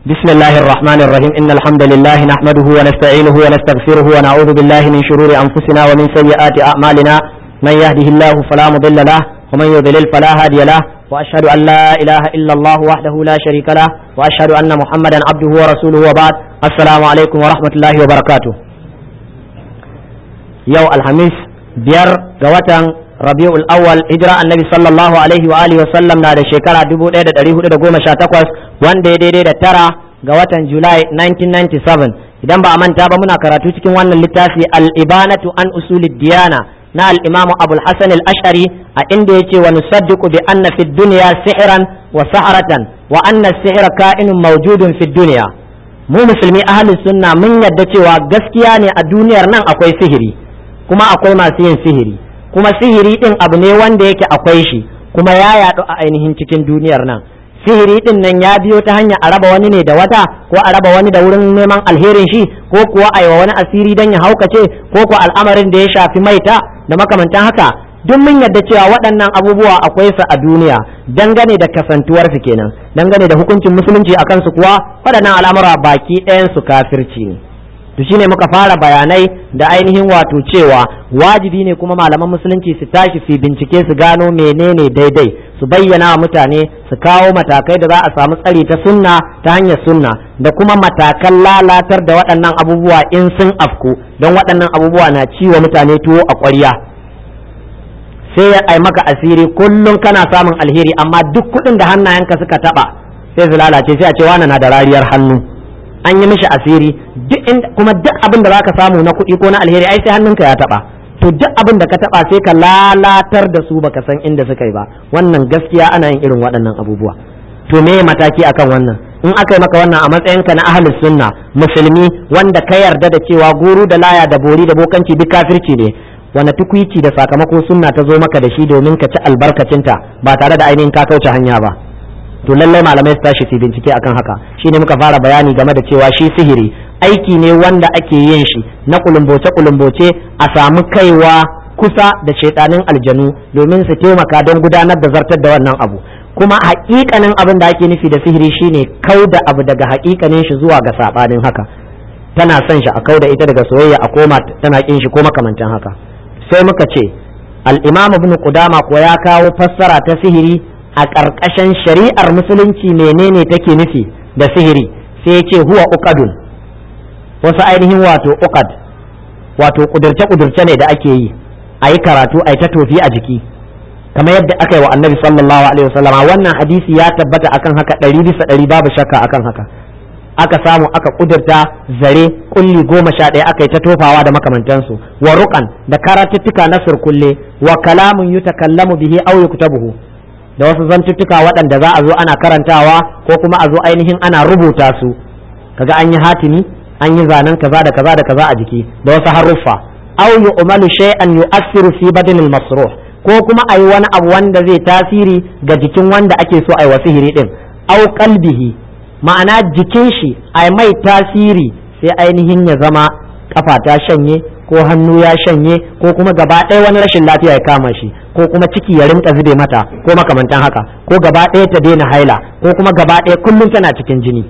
بسم الله الرحمن الرحيم إن الحمد لله نحمده ونستعينه ونستغفره ونعوذ بالله من شرور أنفسنا ومن سيئات أعمالنا من يهده الله فلا مضل له ومن يضلل فلا هادي له وأشهد أن لا إله إلا الله وحده لا شريك له وأشهد أن محمدا عبده ورسوله وبعد السلام عليكم ورحمة الله وبركاته يو الخميس بير جواتن rabi'ul awwal hijira annabi sallallahu alaihi wa alihi wa sallam na da shekara 1418 wanda ya daidai da tara ga watan julai 1997 idan ba a manta ba muna karatu cikin wannan littafi al-ibanatu an usulid diyana na al-imam abul hasan al-ash'ari a inda yace wa nusaddiqu bi anna fid dunya sihran wa sahratan wa anna as-sihra ka'inun mawjudun fid dunya mu musulmi ahlus sunna mun yadda cewa gaskiya ne a duniyar nan akwai sihiri kuma akwai masu yin sihiri kuma sihiri din abu ne wanda yake akwai shi kuma ya yaɗu a ainihin cikin duniyar nan sihiri din nan ya biyo ta hanya a raba wani ne da wata ko a raba wani da wurin neman alherin shi ko kuwa a yi wa wani asiri don ya haukace ko kuwa al'amarin da ya shafi maita da makamantan haka duk mun yadda cewa waɗannan abubuwa akwai su a duniya dangane da kasantuwar su kenan dangane da hukuncin musulunci akan su kuwa waɗannan al'amura baki ɗayan su kafirci ne to shine muka fara bayanai da ainihin wato cewa wajibi ne kuma malaman musulunci su tashi su bincike su gano menene daidai su bayyana wa mutane su kawo matakai da za a samu tsari ta sunna ta hanyar sunna da kuma matakan lalatar da waɗannan abubuwa in sun afku don waɗannan abubuwa na ciwo mutane tuwo a ƙwarya sai ya ai maka asiri kullum kana samun alheri amma duk kuɗin da hannayenka suka taɓa sai su lalace sai a ce wani na da rariyar hannu an yi mishi asiri duk kuma duk abin da zaka samu na kuɗi ko na alheri ai sai hannunka ya taba to duk abin da ka taba sai ka lalatar da su baka san inda suka yi ba wannan gaskiya ana yin irin waɗannan abubuwa to me mataki akan wannan in aka yi maka wannan a matsayinka na ahlus sunna musulmi wanda ka yarda da cewa guru da laya da bori da bokanci duk kafirci ne wani tukwici da sakamako sunna ta zo maka da shi domin ka ci albarkacinta ba tare da ainihin ka kauce hanya ba to lallai malamai su tashi su bincike akan haka shine muka fara bayani game da cewa shi sihiri aiki ne wanda ake yin shi na kulumboce kulumboce a samu kaiwa kusa da shaidanin aljanu domin su taimaka don gudanar da zartar da wannan abu kuma hakikanin abin da ake nufi da sihiri shine kau da abu daga hakikanin shi zuwa ga sabanin haka tana son shi a kau da ita daga soyayya a koma tana kin shi ko makamantan haka sai muka ce al-imam ibn qudama ko ya kawo fassara ta sihiri a ƙarƙashin shari'ar musulunci menene take nufi da sihiri sai ce huwa uqadun wasu ainihin wato uqad wato kudurce kudurce ne da ake yi a yi karatu a yi ta tofi a jiki kamar yadda aka yi wa annabi sallallahu alaihi wasallama wannan hadisi ya tabbata akan haka ɗari bisa ɗari babu shakka akan haka aka samu aka kudurta zare kulli goma sha ɗaya aka yi ta tofawa da makamantansu wa ruqan da karatuttuka na surkulle wa kalamun yutakallamu bihi aw yuktabuhu da wasu zantuttuka waɗanda za a zo ana karantawa ko kuma a zo ainihin ana rubuta su kaga an yi hatimi an yi zanen kaza da kaza da kaza a jiki da wasu haruffa aw yu'malu shay'an yu'assiru fi badinil masruh ko kuma ayi wani abu wanda zai tasiri ga jikin wanda ake so ayi wasihiri din aw qalbihi ma'ana jikin shi ai mai tasiri sai ainihin ya zama kafa ta shanye ko hannu ya shanye ko kuma gaba ɗaya wani rashin lafiya ya kama shi ko kuma ciki ya rinka zube mata ko makamantan haka ko gaba ɗaya ta daina haila ko kuma gaba ɗaya kullum tana cikin jini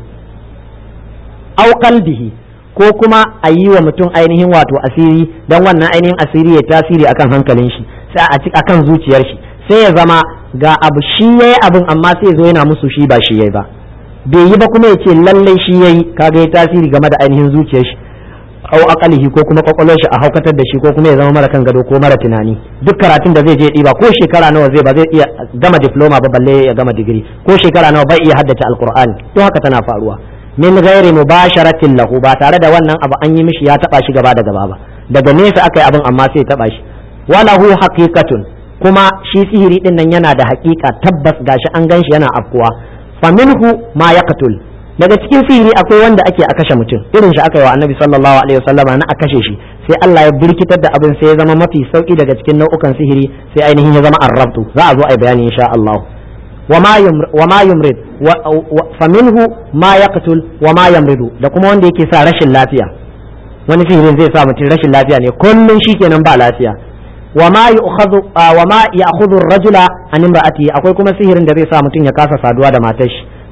au qalbihi ko kuma a yi wa mutum ainihin wato asiri don wannan ainihin asiri ya tasiri akan hankalin shi sai a akan zuciyar shi sai ya zama ga abu shi yayi abin amma sai ya zo yana musu shi ba shi yayi ba bai yi ba kuma ya ce lallai shi yayi kaga ya tasiri game da ainihin zuciyar shi au akalihi ko kuma kwakwalwar shi a haukatar da shi ko kuma ya zama mara kan gado ko mara tunani duk karatun da zai je ɗiba ko shekara nawa zai ba zai iya gama diploma ba balle ya gama digiri ko shekara nawa bai iya haddace alqur'ani to haka tana faruwa min ghairi mubasharatin lahu ba tare da wannan abu an yi mishi ya taba shi gaba da gaba ba daga nesa aka yi abin amma sai ya taba shi walahu haqiqatun kuma shi sihiri din nan yana da haƙiƙa tabbas gashi an ganshi yana afkuwa faminhu ma yaqtul daga cikin sihiri akwai wanda ake a kashe mutum irin shi aka yi wa annabi sallallahu alaihi wasallam na a kashe shi sai Allah ya birkitar da abin sai ya zama mafi sauki daga cikin nau'ukan sihiri sai ainihin ya zama arrabtu za a zo a bayani insha Allah wa ma yumrid fa minhu ma yaqtul wa ma yamridu da kuma wanda yake sa rashin lafiya wani sihirin zai sa mutum rashin lafiya ne kullun shikenan ba lafiya wa ma yu'khadhu wa ma ya'khudhu ar-rajula an imra'atihi akwai kuma sihirin da zai sa mutum ya kasa saduwa da matar shi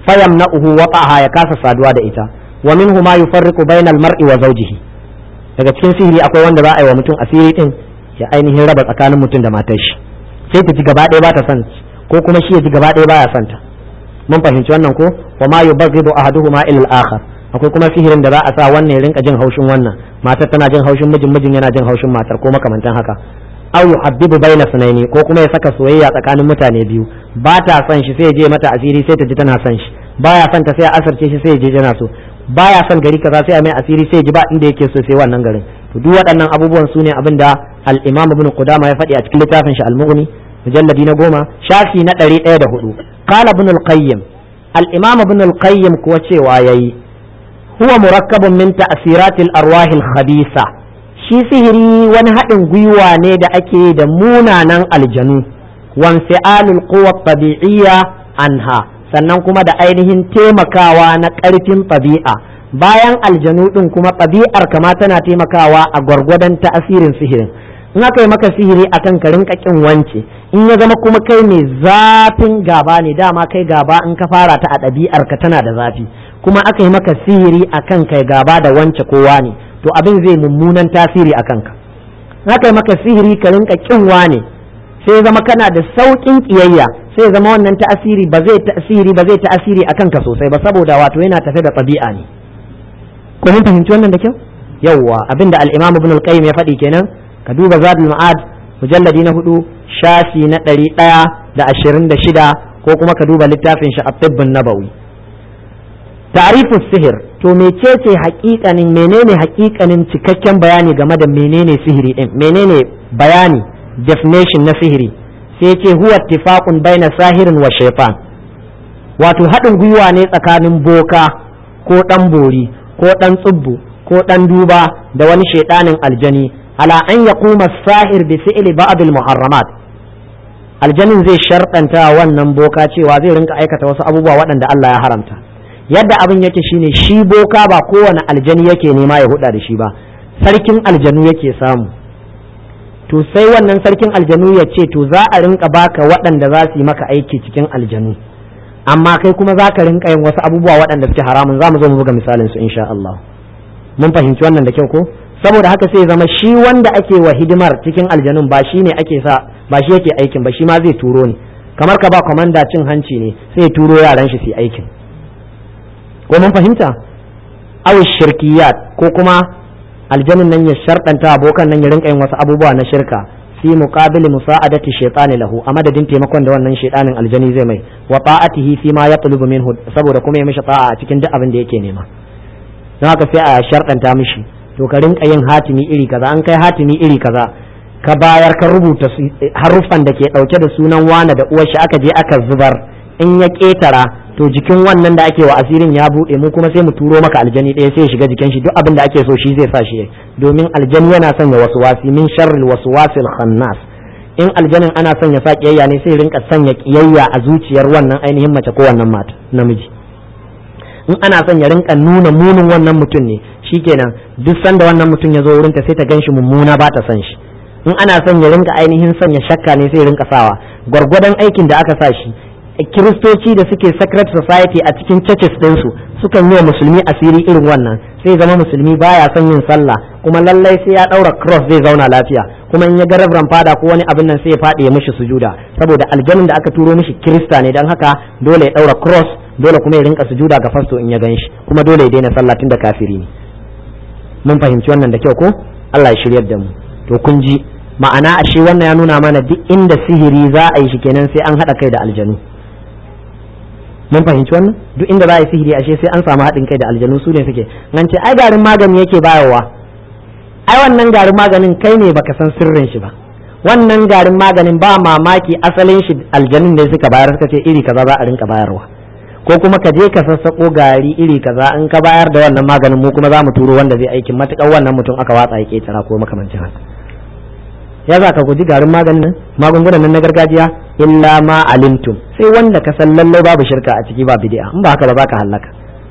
fayamna'uhu waqaha ya kasa saduwa da ita wa minhu ma yufarriqu bainal mar'i wa zawjihi daga cikin sihiri akwai wanda za a yi wa mutum asiri din ya ainihin raba tsakanin mutum da matar shi sai ta ji gaba ɗaya ba ta son ko kuma shi ya ji gaba ɗaya baya son ta mun fahimci wannan ko wa ma yubghidu ahaduhuma ila al-akhar akwai kuma sihirin da za a sa wannan ya rinka jin haushin wannan matar tana jin haushin mijin mijin yana jin haushin matar ko makamantan haka aw yuhabbibu baina sunaini ko kuma ya saka soyayya tsakanin mutane biyu ba ta son shi sai ya je mata asiri sai ta ji tana son shi baya son ta sai a asarce shi sai ya je tana so baya son gari kaza sai a mai asiri sai ya ji ba inda yake so sai wannan garin to duk waɗannan abubuwan su ne abin da al-imam ibn qudama ya faɗi a cikin littafin shi al-mughni mujalladi na goma shafi na ɗari ɗaya da hudu qala ibn al-qayyim al-imam ibn al-qayyim kuwa cewa yayi huwa murakkabun min ta'siratil arwahil khabisa shi sihiri wani haɗin gwiwa ne da ake da munanan aljanu wanfi'alul quwwa tabi'iyya anha sannan kuma da ainihin taimakawa na ƙarfin ɗabi'a bayan aljanu ɗin kuma ɗabi'ar kama tana taimakawa a gwargwadon ta'asirin sihirin in aka yi maka sihiri akan ka rinka kin wance in ya zama kuma kai mai zafin gaba ne dama kai gaba in ka fara ta a ɗabi'ar ka tana da zafi kuma aka yi maka sihiri akan kai gaba da wance kowa ne to abin zai mummunan tasiri a kanka aka yi maka sihiri ka rinka kin wane sai zama kana da sauƙin ƙiyayya sai zama wannan ta'asiri ba zai ta'asiri ba zai ta'asiri akan ka sosai ba saboda wato yana tafe da ɗabi'a ne ko mun fahimci wannan da kyau yawwa abinda al-imam ibn al-qayyim ya faɗi kenan ka duba zadul ma'ad mujalladi na hudu shafi na ɗari ɗaya da ashirin da shida ko kuma ka duba littafin shi a tibbin nabawi ta'rifu sihir to mecece haƙiƙanin menene haƙiƙanin cikakken bayani game da menene sihiri din menene bayani definition na sihiri sai ce huwa ittifaqun baina sahirin wa shaytan wato haɗin gwiwa ne tsakanin boka ko ɗan bori ko ɗan tsubbu ko ɗan duba da wani shaiɗanin aljani ala an yaquma sahir bi fi'li ba'd al muharramat aljanin zai sharɗanta wannan boka cewa zai rinka aikata wasu abubuwa waɗanda Allah ya haramta yadda abin yake shine shi boka ba kowane aljani yake nema ya huda da shi ba sarkin aljanu yake samu to sai wannan sarkin aljanu ya ce to za a rinka baka waɗanda za su yi maka aiki cikin aljanu amma kai kuma za ka rinka yin wasu abubuwa waɗanda suke haramun za mu zo mu buga misalin su insha Allah mun fahimci wannan da kyau ko saboda haka sai zama shi wanda ake wa hidimar cikin aljanun ba shi ne ake sa ba shi yake aikin ba shi ma zai turo ne kamar ka ba kwamanda cin hanci ne sai turo yaran shi su aikin ko mun fahimta aw shirkiyat ko kuma aljanun nan ya sharɗanta abokan nan ya rinka yin wasu abubuwa na shirka fi muqabili musa'adati shaytani lahu a madadin taimakon da wannan shaytanin aljani zai mai wa ta'atihi fi ma yatlubu minhu saboda kuma ya mishi ta'a a cikin duk abin da yake nema don haka sai a sharɗanta mishi to ka rinka yin hatimi iri kaza an kai hatimi iri kaza ka bayar ka rubuta haruffan da ke ɗauke da sunan wane da uwar shi aka je aka zubar in ya ƙetara to jikin wannan da ake wa asirin ya buɗe mu kuma sai mu turo maka aljani ɗaya sai ya shiga jikin shi duk abin da ake so shi zai sa shi domin aljani yana sanya wasu wasi min sharril waswasil khannas in aljanin ana son ya sa kiyayya ne sai rinka sanya kiyayya a zuciyar wannan ainihin mace ko wannan mata namiji in ana son ya rinka nuna munin wannan mutum ne shikenan duk sanda wannan mutum ya zo wurinta sai ta ganshi mummuna ba ta son shi in ana son ya rinka ainihin sanya shakka ne sai rinka sawa gwargwadon aikin da aka sa shi kiristoci da suke secret society a cikin churches ɗinsu sukan yi wa musulmi asiri irin wannan sai zama musulmi baya son yin sallah kuma lallai sai ya ɗaura cross zai zauna lafiya kuma in ya ga rabran fada ko wani abin nan sai ya faɗi ya mishi sujuda saboda aljanin da aka turo mishi kirista ne don haka dole ya ɗaura cross dole kuma ya rinka sujuda ga fasto in ya gan shi kuma dole ya daina sallah tun da kafiri ne mun fahimci wannan da kyau ko Allah ya shiryar da mu to kun ji ma'ana ashe wannan ya nuna mana duk inda sihiri za a yi shi kenan sai an haɗa kai da aljanu mun fahimci wannan duk inda za a yi sihiri ashe sai an samu haɗin kai da aljanu su ne suke nan ce ai garin magani yake bayarwa ai wannan garin maganin kai ne baka san sirrin shi ba wannan garin maganin ba mamaki asalin shi aljanun ne suka bayar suka ce iri kaza za a rinka bayarwa ko kuma ka je ka sassako gari iri kaza in ka bayar da wannan maganin mu kuma za mu turo wanda zai aikin matukar wannan mutum aka watsa ya ketara ko makamancin haka ya za ka guji garin maganin nan magungunan nan na gargajiya illa ma alimtum sai wanda ka san lallai babu shirka a ciki ba bid'a in ba haka ba za ka halaka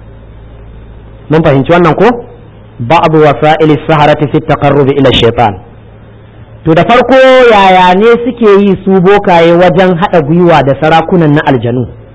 mun fahimci wannan ko ba'd wasa'il saharati fi taqarrub ila shaytan to da farko yaya ne suke yi su bokaye wajen hada gwiwa da sarakunan na aljanu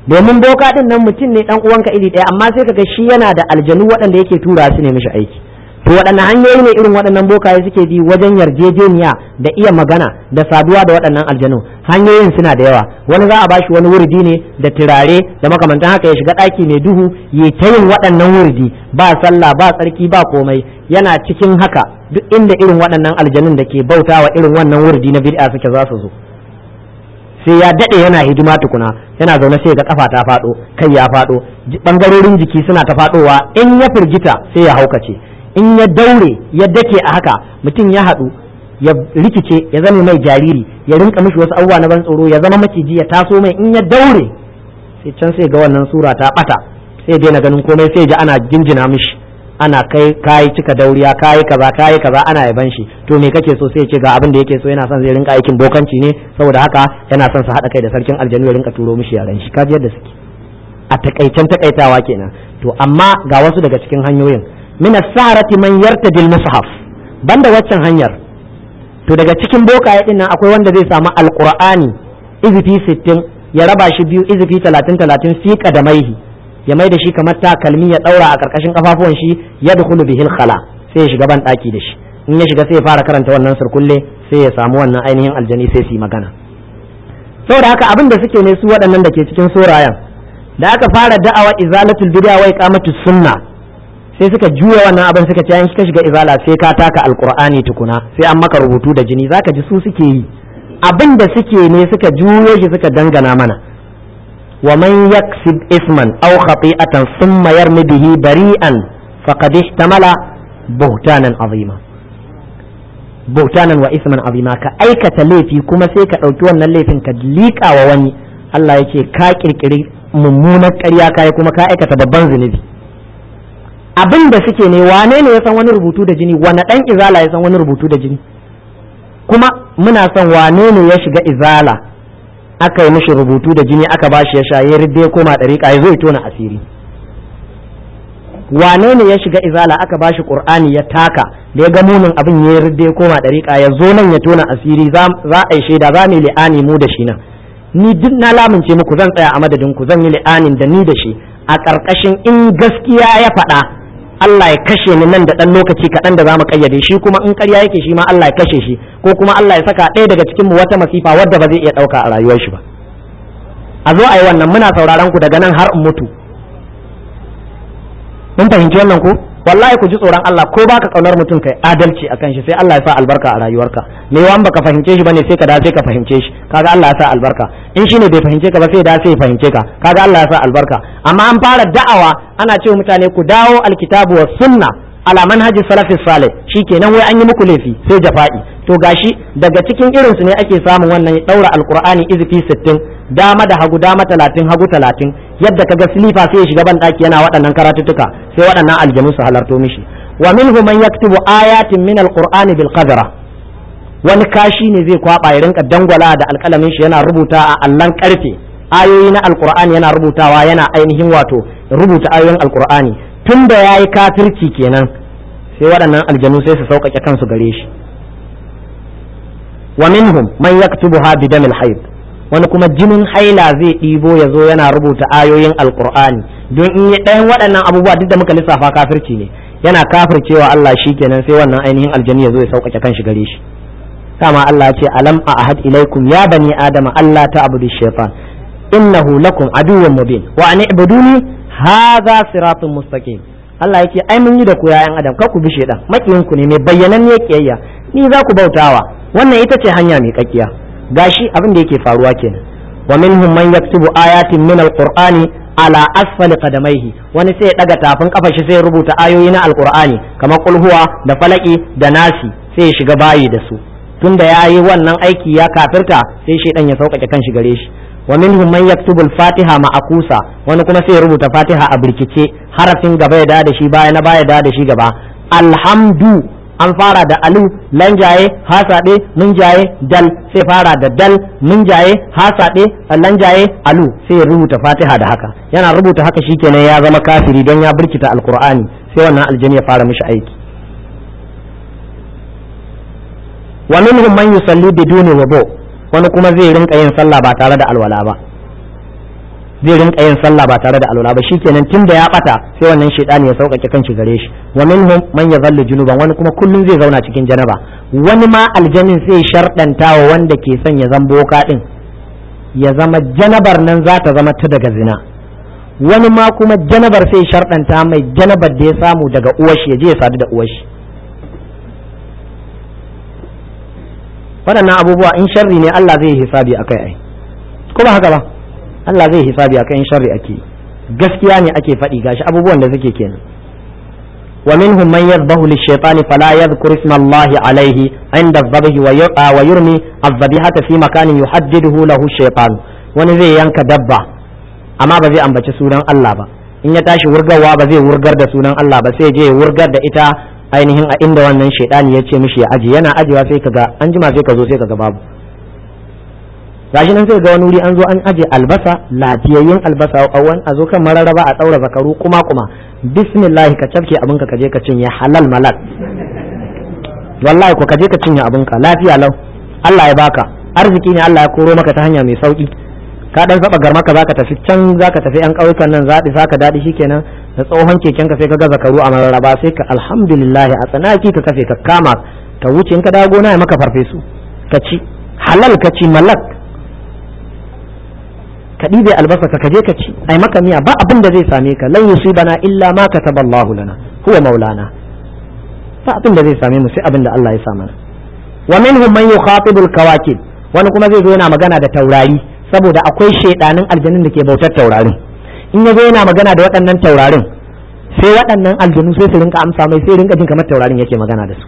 domin boka din nan mutum ne dan uwanka iri ɗaya amma sai kaga shi yana da aljanu waɗanda yake tura su ne mishi aiki to waɗanne hanyoyi ne irin waɗannan bokaye suke bi wajen yarjejeniya da iya magana da saduwa da waɗannan aljanu hanyoyin suna da yawa wani za a bashi wani wurdi ne da turare da makamantan haka ya shiga ɗaki mai duhu ya ta yin waɗannan wurdi ba sallah ba tsarki ba komai yana cikin haka duk inda irin waɗannan aljanun da ke bautawa irin wannan wurdi na bid'a suke za su zo sai ya daɗe yana hidima tukuna yana zaune sai ga kafa ta faɗo kai ya faɗo ɓangarorin jiki suna ta faɗowa in ya firgita sai ya haukace in ya daure ya dake a haka mutum ya haɗu ya rikice ya zama mai jariri ya rinka mishi wasu abubuwa na ban tsoro ya zama maciji ya taso mai in ya daure sai can sai ga wannan sura ta bata sai daina ganin komai sai ji ana jinjina mishi ana kai kayi cika dauriya kayi kaza kayi kaza ana yaban shi to me kake so sai ya ce ga abin da yake so yana son zai rinka aikin bokanci ne saboda haka yana son su haɗa kai da sarkin aljanu ya rinka turo mishi yaran shi kaji yadda suke a takaicen takaitawa kenan to amma ga wasu daga cikin hanyoyin min as-sarati man yartadi al-mushaf banda waccan hanyar to daga cikin bokaye din nan akwai wanda zai samu alqur'ani izifi 60 ya raba shi biyu izifi 30 30 fi qadamaihi ya mai da shi kamar takalmi ya daura a karkashin kafafuwan shi ya dukulu bihil khala sai ya shiga ban daki da shi in ya shiga sai ya fara karanta wannan surkulle sai ya samu wannan ainihin aljani sai su yi magana saboda haka abin da suke ne su waɗannan da ke cikin sorayan da aka fara da'awa izalatul bid'a wa iqamatus sunna sai suka juya wannan abin suka ce in ka shiga izala sai ka taka alqur'ani tukuna sai an maka rubutu da jini zaka ji su suke yi abin da suke ne suka juyo shi suka dangana mana wa man yaksib isman aw khati'atan thumma yarmi bihi bari'an faqad ihtamala buhtanan azima buhtanan wa isman azima ka aikata laifi kuma sai ka ɗauki wannan laifin ka liƙa wa wani Allah yake ka kirkiri mummunar ƙarya kai kuma ka aikata babban zunubi abin da suke ne wane ne ya san wani rubutu da jini wane dan izala ya san wani rubutu da jini kuma muna son wane ne ya shiga izala aka yi mishi rubutu da jini aka ba shi ya sha ya ridde ya koma ɗariƙa ya zo ya tona asiri wane ne ya shiga izala aka ba shi ƙur'ani ya taka da ya ga munin abin ya ridde ya koma ɗariƙa ya zo nan ya tona asiri za a yi shaida za mu yi li'ani mu da shi nan ni duk na lamince muku zan tsaya a madadin ku zan yi li'anin da ni da shi a ƙarƙashin in gaskiya ya faɗa Allah ya kashe ni nan da ɗan lokaci kaɗan da za mu ƙayyade shi kuma in ƙarya yake shi ma Allah ya kashe shi ko kuma Allah ya saka ɗaya daga cikin mu wata masifa wadda ba zai iya ɗauka a rayuwar shi ba a zo a yi wannan muna sauraron ku daga nan har in mutu mun fahimci wannan ko wallahi ku ji tsoron Allah ko baka kaunar mutum kai adalci akan shi sai Allah ya sa albarka a rayuwarka me yawan baka fahimce shi bane sai ka dace ka fahimce shi kaga Allah ya sa albarka in shine bai fahimce ka ba sai da sai ya fahimce ka kaga Allah ya sa albarka amma an fara da'awa ana cewa mutane ku dawo alkitabu was sunna ala manhaji salafis salih shikenan wai an yi muku laifi sai jafa'i to gashi daga cikin irinsu ne ake samun wannan daura alqur'ani izfi 60 dama da hagu dama 30 hagu 30 yadda kaga silifa sai ya shiga ban daki yana waɗannan karatuttuka sai waɗannan aljanu su halarto mishi wa minhu man yaktubu ayatin min alqur'ani bil qadra wani kashi ne zai kwaba ya rinka dangwala da alƙalamin shi yana rubuta a allan karfe ayoyi na alqur'ani yana rubutawa yana ainihin wato rubuta ayoyin alqur'ani tun da yayi kafirci kenan sai waɗannan aljanu sai su sauƙaƙe kansu gare shi wa minhum man yaktubuha bi damil hayd wani kuma jinin haila zai ɗibo ya zo yana rubuta ayoyin alkur'ani don in yi ɗayan waɗannan abubuwa duk da muka lissafa kafirci ne yana kafircewa Allah shi kenan sai wannan ainihin aljani ya zo ya sauƙaƙe kan shi gare shi kama Allah ce alam a ahad ilaikum ya bani adama Allah ta abudu shaitan innahu lakum aduwwun mubin wa an ibuduni hadha siratun mustaqim Allah yake ai mun yi da ku yayan adam kar ku bi shaitan makiyin ku ne mai bayyanan ne kiyayya ni za ku bautawa wannan ita ce hanya mai kakkiya gashi abin da yake faruwa kenan wa minhum man yaktubu ayatin min alqur'ani ala asfali qadamaihi wani sai ya daga tafin kafa shi sai ya rubuta ayoyi na alqur'ani kamar kulhuwa da falaki da nasi sai ya shiga bayi da su tunda yayi wannan aiki ya kafirta sai shedan ya sauƙaƙe kan shi gare shi wa minhum man yaktubu al-fatiha ma'akusa wani kuma sai ya rubuta fatiha a birkice harafin gaba ya da shi baya na baya da shi gaba alhamdu an fara da alu lanjaye hasaɗe munjaye dal sai fara da dal munjaye hasaɗe lanjaye alu sai ya rubuta fatiha da haka yana rubuta haka shikenan ya zama kafiri don ya birkita alkur'ani sai wannan aljani ya fara mishi aiki wa minhum man yusalli biduni wudu wani kuma zai rinka yin sallah ba tare da alwala ba zai rinka yin sallah ba tare da alwala ba shikenan tunda ya bata sai wannan shaytani ya sauƙaƙe kanshi gare shi wa minhum man yazallu junuban wani kuma kullum zai zauna cikin janaba wani ma aljanin sai sharɗanta wa wanda ke son ya zama boka din ya zama janabar nan za ta zama ta daga zina wani ma kuma janabar sai sharɗanta mai janabar da ya samu daga uwashi ya je ya sadu da uwashi waɗannan abubuwa in sharri ne Allah zai hisabi akai ai ko ba haka ba Allah zai hisabi akai in sharri ake gaskiya ne ake faɗi gashi abubuwan da suke kenan wa minhum man yadhbahu lish-shaytani fala yadhkur isma Allah alayhi inda adh-dhabhi wa yurmi adh-dhabihata fi makanin yuhaddiduhu lahu shaytan wani zai yanka dabba amma ba zai ambaci sunan Allah ba in ya tashi wurgarwa ba zai wurgar da sunan Allah ba sai je wurgar da ita ainihin a inda wannan shaidani ya ce mishi ya aje yana ajewa sai kaga an jima sai ka zo sai kaga babu gashi nan sai ga wani wuri an zo an aje albasa lafiyayyen albasa a wani a zo kan mararaba a tsaura zakaru kuma kuma bismillah ka cafke abinka ka je ka cinye halal malal wallahi ko ka je ka cinye abinka lafiya lau Allah ya baka arziki ne Allah ya koro maka ta hanya mai sauki ka dan saba garmaka zaka tafi can zaka tafi yan ƙauyukan nan zaɗi saka daɗi shikenan da tsohon keken ka sai ka ga zakaru a mararaba sai ka alhamdulillah a tsanaki ka kafe ka kama ka wuce in ka dawo gona ya maka farfesu ka ci halal ka ci malak ka ɗibe albasa ka kaje ka ci ai maka miya ba abin da zai same ka lan yusibana illa ma kataballahu lana huwa maulana ba abin da zai same mu sai abin da Allah ya sa mana wa minhum man yukhatibul kawakib wani kuma zai zo yana magana da taurari saboda akwai shaidanin aljanun da ke bautar taurarin in ya zo yana magana da waɗannan taurarin sai waɗannan aljanu sai su rinka amsa mai sai rinka jin kamar taurarin yake magana da su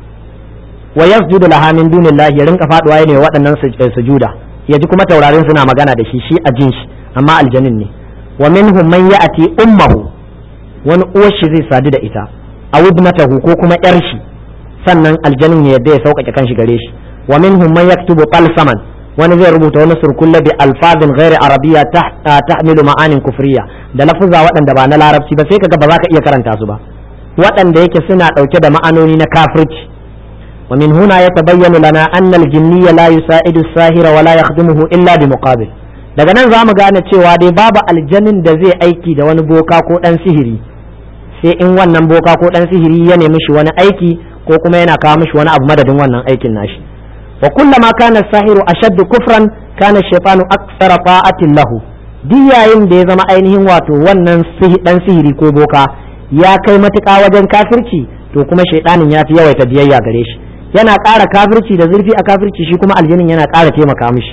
wa yasjudu laha min dunillahi ya rinka faduwa ne waɗannan sujuda ya ji kuma taurarin suna magana da shi shi a jin shi amma aljanin ne wa minhum man ya'ti ummuhu wani uwar shi zai sadu da ita a wudnatahu ko kuma yar shi sannan aljanin ya yadda ya sauƙaƙe kanshi gare shi wa minhum man yaktubu talsaman wani zai rubuta wani surkulle bi alfazin ghairi arabiya tahmilu ma'anin kufriya da lafuzza waɗanda ba na larabci ba sai kaga ba za ka iya karanta su ba waɗanda yake suna ɗauke da ma'anoni na kafirci wa min huna yatabayyanu lana anna al-jinniyya la yusa'idu as-sahira wa la yakhdimuhu illa bi muqabil daga nan za mu gane cewa dai babu aljanin da zai aiki da wani boka ko ɗan sihiri sai in wannan boka ko ɗan sihiri ya nemi shi wani aiki ko kuma yana kawo mishi wani abu madadin wannan aikin nashi وكلما كان الساحر أشد كفرا كان الشيطان أكثر طاعة له duk yayin da ya zama ainihin wato wannan dan sihiri ko boka ya kai matuƙa wajen kafirci to kuma shaidanin ya fi yawaita biyayya gare shi yana ƙara kafirci da zurfi a kafirci shi kuma aljinin yana ƙara taimaka mishi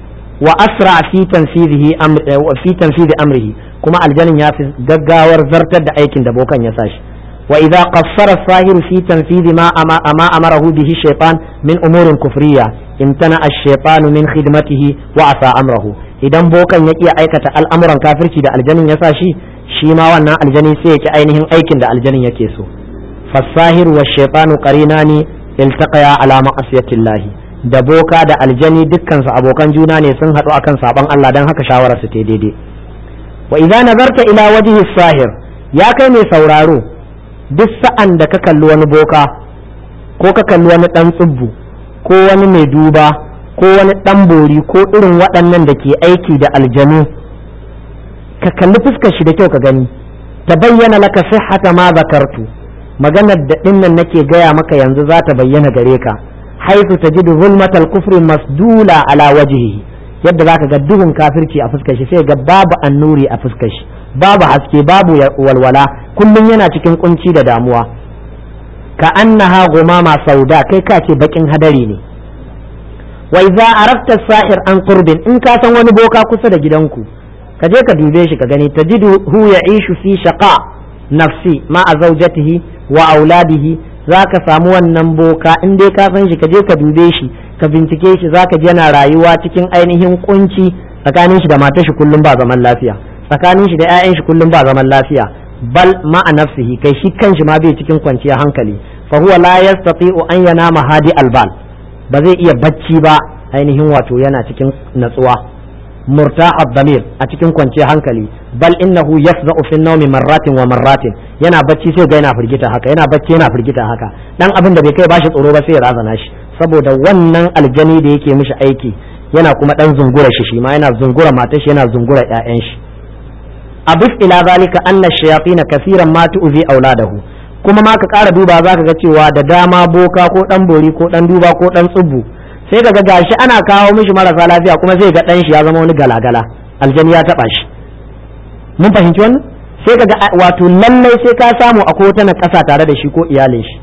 wa asra fi tanfidihi fi tanfidi amrihi kuma aljanin ya fi gaggawar zartar da aikin da bokan ya sashi وإذا قصر الساهر في تنفيذ ما ما أمره به الشيطان من أمور كفرية امتنع الشيطان من خدمته وعصى أمره idan bokan ya iya aikata al'amuran kafirci da aljanin ya sa shi shi ma wannan aljani sai yake ainihin aikin da aljanin yake so fasahir wa shaitanu qarinani iltaqaya ala ma'asiyatillahi da boka da aljani dukkan su abokan juna ne sun haɗu akan saban Allah dan haka shawara su ta daidai wa idza nazarta ila wajhi sahir ya kai mai sauraro duk sa'an da ka kalli wani boka ko ka kalli wani ɗan tsubbu ko wani mai duba ko wani ɗan bori ko irin waɗannan da ke aiki da aljanu ka kalli fuskar shi da kyau ka gani ta bayyana laka sihhata ma zakartu maganar da ɗinnan nake gaya maka yanzu za ta bayyana gare ka haifu ta ji zulmatal kufri masdula ala wajihi yadda za ka ga duhun kafirci a fuskar shi sai ga babu annuri a fuskar shi babu haske babu walwala kullum yana cikin kunci da damuwa ka annaha gumama sauda kai ka ce bakin hadari ne wa idza arafta sahir an qurbin in ka san wani boka kusa da gidanku ka je ka dube shi ka gani tajidu hu ya'ishu fi shaqa nafsi ma a zawjatihi wa auladihi zaka samu wannan boka in dai ka san shi ka je ka dube shi ka bincike shi zaka ji yana rayuwa cikin ainihin kunci tsakanin shi da matar shi kullum ba zaman lafiya tsakanin shi da 'ya'yan shi kullum ba zaman lafiya bal ma'a nafsihi kai shi kanshi ma bai cikin kwanciyar hankali fa huwa la yastati'u an yanama hadi albal ba zai iya bacci ba ainihin wato yana cikin natsuwa murtaha damir a cikin kwanciyar hankali bal innahu yafza'u fi nawmi marratin wa marratin yana bacci sai ga yana firgita haka yana bacci yana firgita haka dan abin da bai kai bashi tsoro ba sai ya razana shi saboda wannan aljani da yake mishi aiki yana kuma dan zungura shi shi ma yana zungura matar shi yana zungura ƴaƴan shi abus ila zalika anna shayatin kaseeran ma tu'zi auladahu kuma ma ka ƙara duba za ka ga cewa da dama boka ko dan bori ko dan duba ko dan tsubbu sai ka ga gashi ana kawo mishi marasa lafiya kuma sai ga dan shi ya zama wani galagala aljani ya taba shi mun fahimci wannan sai ka ga wato lallai sai ka samu akwai wata na ƙasa tare da shi ko iyalin shi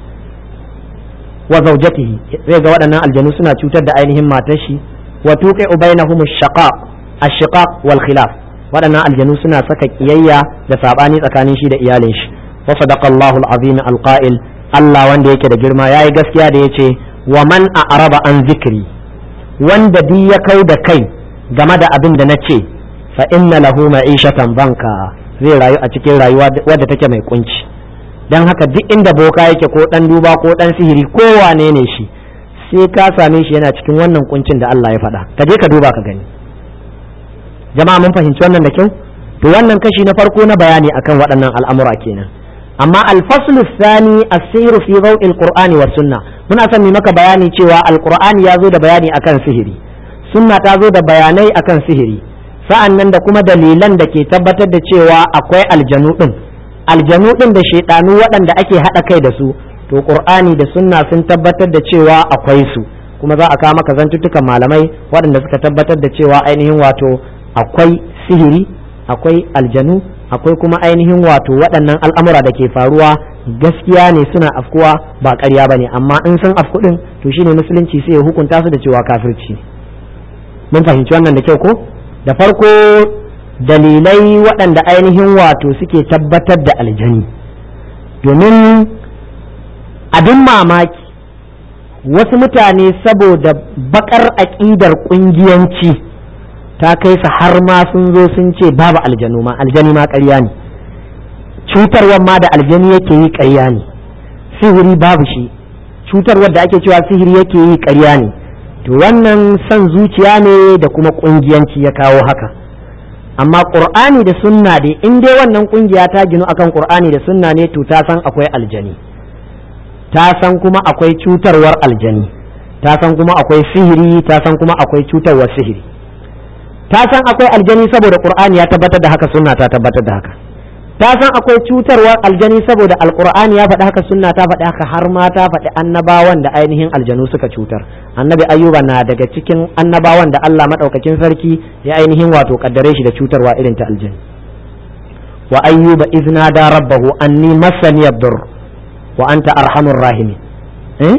wa zaujatihi zai ga waɗannan aljanu suna cutar da ainihin matar shi wa tuqi'u bainahum ash-shaqaq ash-shiqaq wal khilaf waɗannan aljanu suna saka kiyayya da sabani tsakanin shi da iyalin shi wa sadaqallahu al-azim al-qa'il Allah wanda yake da girma yayi gaskiya da yace wa man a'raba an zikri wanda duk ya kau da kai game da abin da nace fa inna lahu ma'ishatan banka zai rayu a cikin rayuwa wadda take mai kunci dan haka duk inda boka yake ko dan duba ko dan sihiri ko wane ne shi sai ka same shi yana cikin wannan kuncin da Allah ya faɗa ka je ka duba ka gani jama'a mun fahimci wannan da kyau to wannan kashi na farko na bayani akan waɗannan al'amura kenan amma alfaslu thani as-sihru fi daw'il qur'ani was sunna muna son mu maka bayani cewa alqur'ani ya zo da bayani akan sihiri sunna ta zo da bayanai akan sihiri sa'an nan da kuma dalilan da ke tabbatar da cewa akwai aljanu din aljanu din da shaidanu waɗanda ake haɗa kai da su to qur'ani da sunna sun tabbatar da cewa akwai su kuma za a kawo maka zantuttukan malamai waɗanda suka tabbatar da cewa ainihin wato akwai sihiri akwai aljanu akwai kuma ainihin wato waɗannan al'amura da ke faruwa gaskiya ne suna afkuwa ba ƙarya ba ne amma in sun afku ɗin to shine musulunci sai ya hukunta su da cewa kafirci mun fahimci wannan da kyau ko da farko dalilai waɗanda ainihin wato suke tabbatar da aljani domin abin mamaki wasu mutane saboda bakar aƙidar ƙungiyanci ta kai su har ma sun zo sun ce babu aljanu ma aljani ma ƙarya ne cutarwar ma da aljani yake yi ƙarya ne sihiri babu shi cutarwar da ake cewa sihiri yake yi ƙarya ne to wannan son zuciya ne da kuma ƙungiyanci ya kawo haka amma ƙur'ani da sunna dai in dai wannan ƙungiya ta ginu akan ƙur'ani da sunna ne to ta san akwai aljani ta san kuma akwai cutarwar aljani ta san kuma akwai sihiri ta san kuma akwai cutarwar sihiri ta san akwai aljani saboda qur'ani ya tabbatar da haka sunna ta tabbatar da haka ta san akwai cutarwar aljani saboda alqur'ani ya faɗi haka sunna ta faɗi haka har ma ta faɗi annabawan da ainihin aljanu suka cutar annabi ayyuba na daga cikin annabawan da Allah madaukakin sarki ya ainihin wato kaddare shi da cutarwa irin ta aljani wa ayyuba izna da rabbahu anni massani yadur wa anta arhamur rahimin eh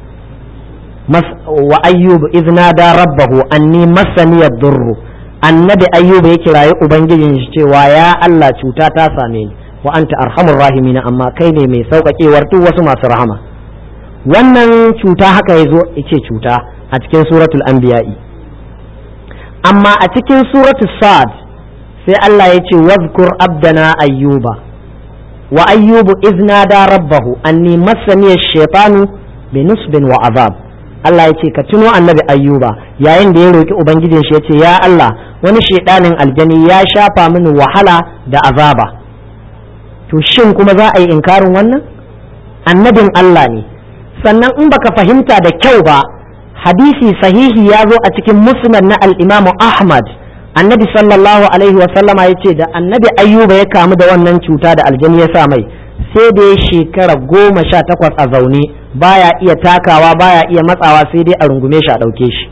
wa ayyuba izna da rabbahu anni massani yadur annabi ayyuba ya kirayi ubangijin shi cewa ya Allah cuta ta same ni wa anta arhamur rahimin amma kai ne mai sauƙaƙewar duk wasu masu rahama wannan cuta haka ya zo ce cuta a cikin suratul anbiya'i amma a cikin suratul sad sai Allah ya ce wazkur abdana ayyuba wa ayyubu izna da rabbahu anni massani ash-shaytanu bi nusbin wa azab Allah ya ce ka tuno annabi ayyuba yayin da ya roki ubangijin shi ya ce ya Allah wani shaidanin aljani ya shafa mini wahala da azaba to shin kuma za a yi inkarin wannan annabin Allah ne sannan in baka fahimta da kyau ba hadisi sahihi ya zo a cikin musnad na al-Imam Ahmad annabi sallallahu alaihi wa sallama ya ce da annabi ayyuba ya kamu da wannan cuta da aljani ya sa mai sai da ya shekara goma sha takwas a zaune baya iya takawa baya iya matsawa sai dai a rungume shi a ɗauke shi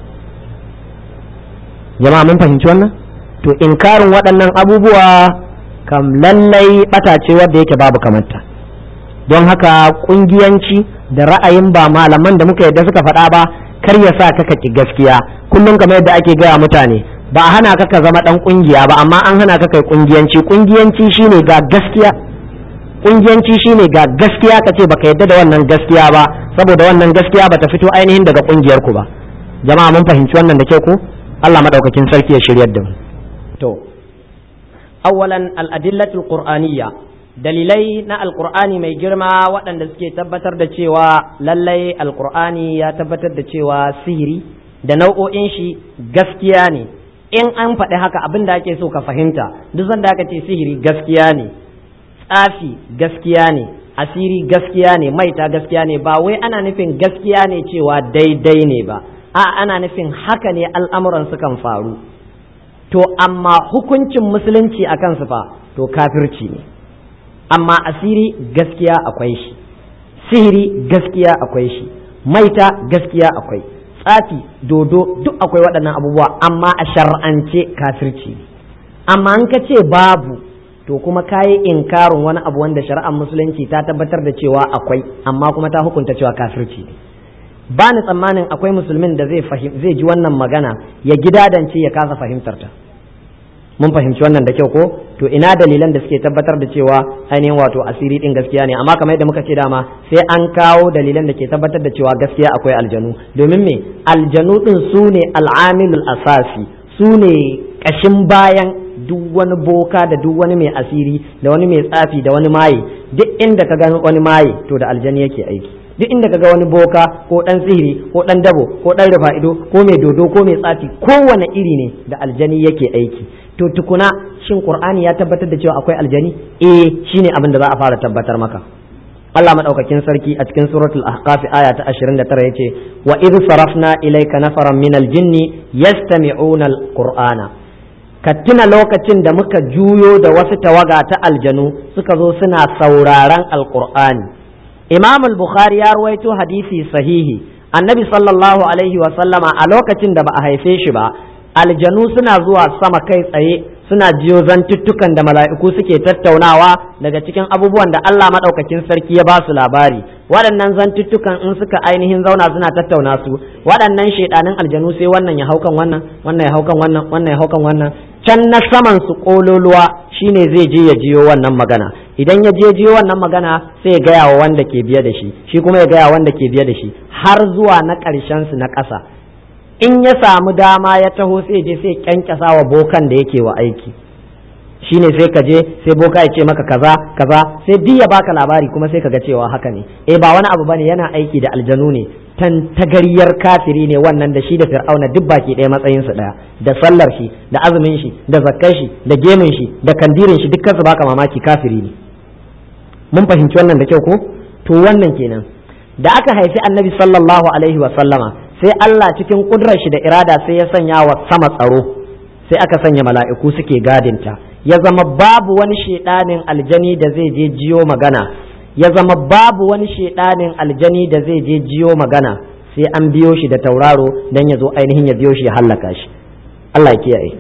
jama'a mun fahimci wannan to inkarin waɗannan abubuwa kam lallai ɓata ce wadda yake babu kamanta don haka ƙungiyanci da ra'ayin ba malaman da muka yadda suka faɗa ba kar ya sa ka ki gaskiya kullum kamar yadda ake gaya mutane ba a hana ka ka zama ɗan ƙungiya ba amma an hana ka kai ƙungiyanci ƙungiyanci shine ga gaskiya kungiyanci shine ga gaskiya ka ce baka yadda da wannan gaskiya ba saboda wannan gaskiya bata fito ainihin daga kungiyar ku ba jama'a mun fahimci wannan da ke ku Allah madaukakin sarki ya shiryar da mu to awwalan al-adillatul qur'aniyya dalilai na alqur'ani mai girma waɗanda suke tabbatar da cewa lallai alqur'ani ya tabbatar da cewa sihiri da nau'o'in shi gaskiya ne in an faɗi haka abin da ake so ka fahimta duk sanda aka ce sihiri gaskiya ne tsafi gaskiya ne asiri gaskiya ne maita gaskiya ne ba wai ana nufin gaskiya ne cewa daidai ne ba a ana nufin haka ne al'amuran sukan faru to amma hukuncin musulunci a kansu fa to kafirci ne amma asiri gaskiya akwai shi sihiri gaskiya akwai shi maita gaskiya akwai tsafi dodo duk akwai waɗannan abubuwa amma a shar'ance kafirci ne amma an ka ce babu to kuma kayi inkarin wani abu wanda shari'ar musulunci ta tabbatar da cewa akwai amma kuma ta hukunta cewa kafirci ne ba ni tsammanin akwai musulmin da zai zai ji wannan magana ya gidadance ya kasa fahimtar ta mun fahimci wannan da kyau ko to ina dalilan da suke tabbatar da cewa ainihin wato asiri din gaskiya ne amma kamar yadda muka ce dama sai an kawo dalilan da ke tabbatar da cewa gaskiya akwai aljanu domin me aljanu din su ne al'amilul asasi su ne kashin bayan duk wani boka da duk wani mai asiri da wani mai tsafi da wani maye duk inda ka ga wani maye to da aljani yake aiki duk inda ka ga wani boka ko dan sihiri ko dan dabo ko dan rufa'ido ko mai dodo ko mai tsafi kowane iri ne da aljani yake aiki to tukuna shin qur'ani ya tabbatar da cewa akwai aljani eh shine abin da za a fara tabbatar maka Allah madaukakin sarki a cikin suratul ahqaf aya ta 29 yace wa idh sarafna ilayka nafaran minal jinni yastami'una alqur'ana ka tuna lokacin da muka juyo da wasu tawaga ta aljanu suka zo suna sauraron alqur'ani imam al-bukhari ya ruwaito hadisi sahihi annabi sallallahu alaihi wa sallama a lokacin da ba a haife shi ba aljanu suna zuwa sama kai tsaye suna jiyo zantuttukan da mala'iku suke tattaunawa daga cikin abubuwan da Allah maɗaukakin sarki ya ba su labari waɗannan zantuttukan in suka ainihin zauna suna tattauna su waɗannan shaidanin aljanu sai wannan ya haukan wannan wannan ya haukan wannan wannan ya haukan wannan can na saman su kololuwa shine zai je ya jiyo wannan magana idan ya je jiyo wannan magana sai ya gaya wa wanda ke biye da shi shi kuma ya gaya wanda ke biye da shi har zuwa na ƙarshen su na ƙasa in ya samu dama ya taho sai je sai kyankyasa wa bokan da yake wa aiki shine sai ka je sai boka ya ce maka kaza kaza sai duk ya baka labari kuma sai ka ga cewa haka ne eh ba wani abu bane yana aiki da aljanu ne tan tagariyar kafiri ne wannan da shi da fir'auna duk baki ɗaya matsayin su ɗaya da sallar shi da azumin shi da zakkar shi da gemin shi da kandirin shi dukkan su baka mamaki kafiri ne mun fahimci wannan da kyau ko to wannan kenan da aka haifi annabi sallallahu alaihi wa sallama sai Allah cikin kudrar shi da irada sai ya sanya wa sama tsaro sai aka sanya mala'iku suke gadinta ya zama babu wani shedanin aljani da zai je jiyo magana ya zama babu wani shedanin aljani da zai je jiyo magana sai an biyo shi da tauraro dan ya zo ainihin ya biyo shi ya hallaka shi Allah ya kiyaye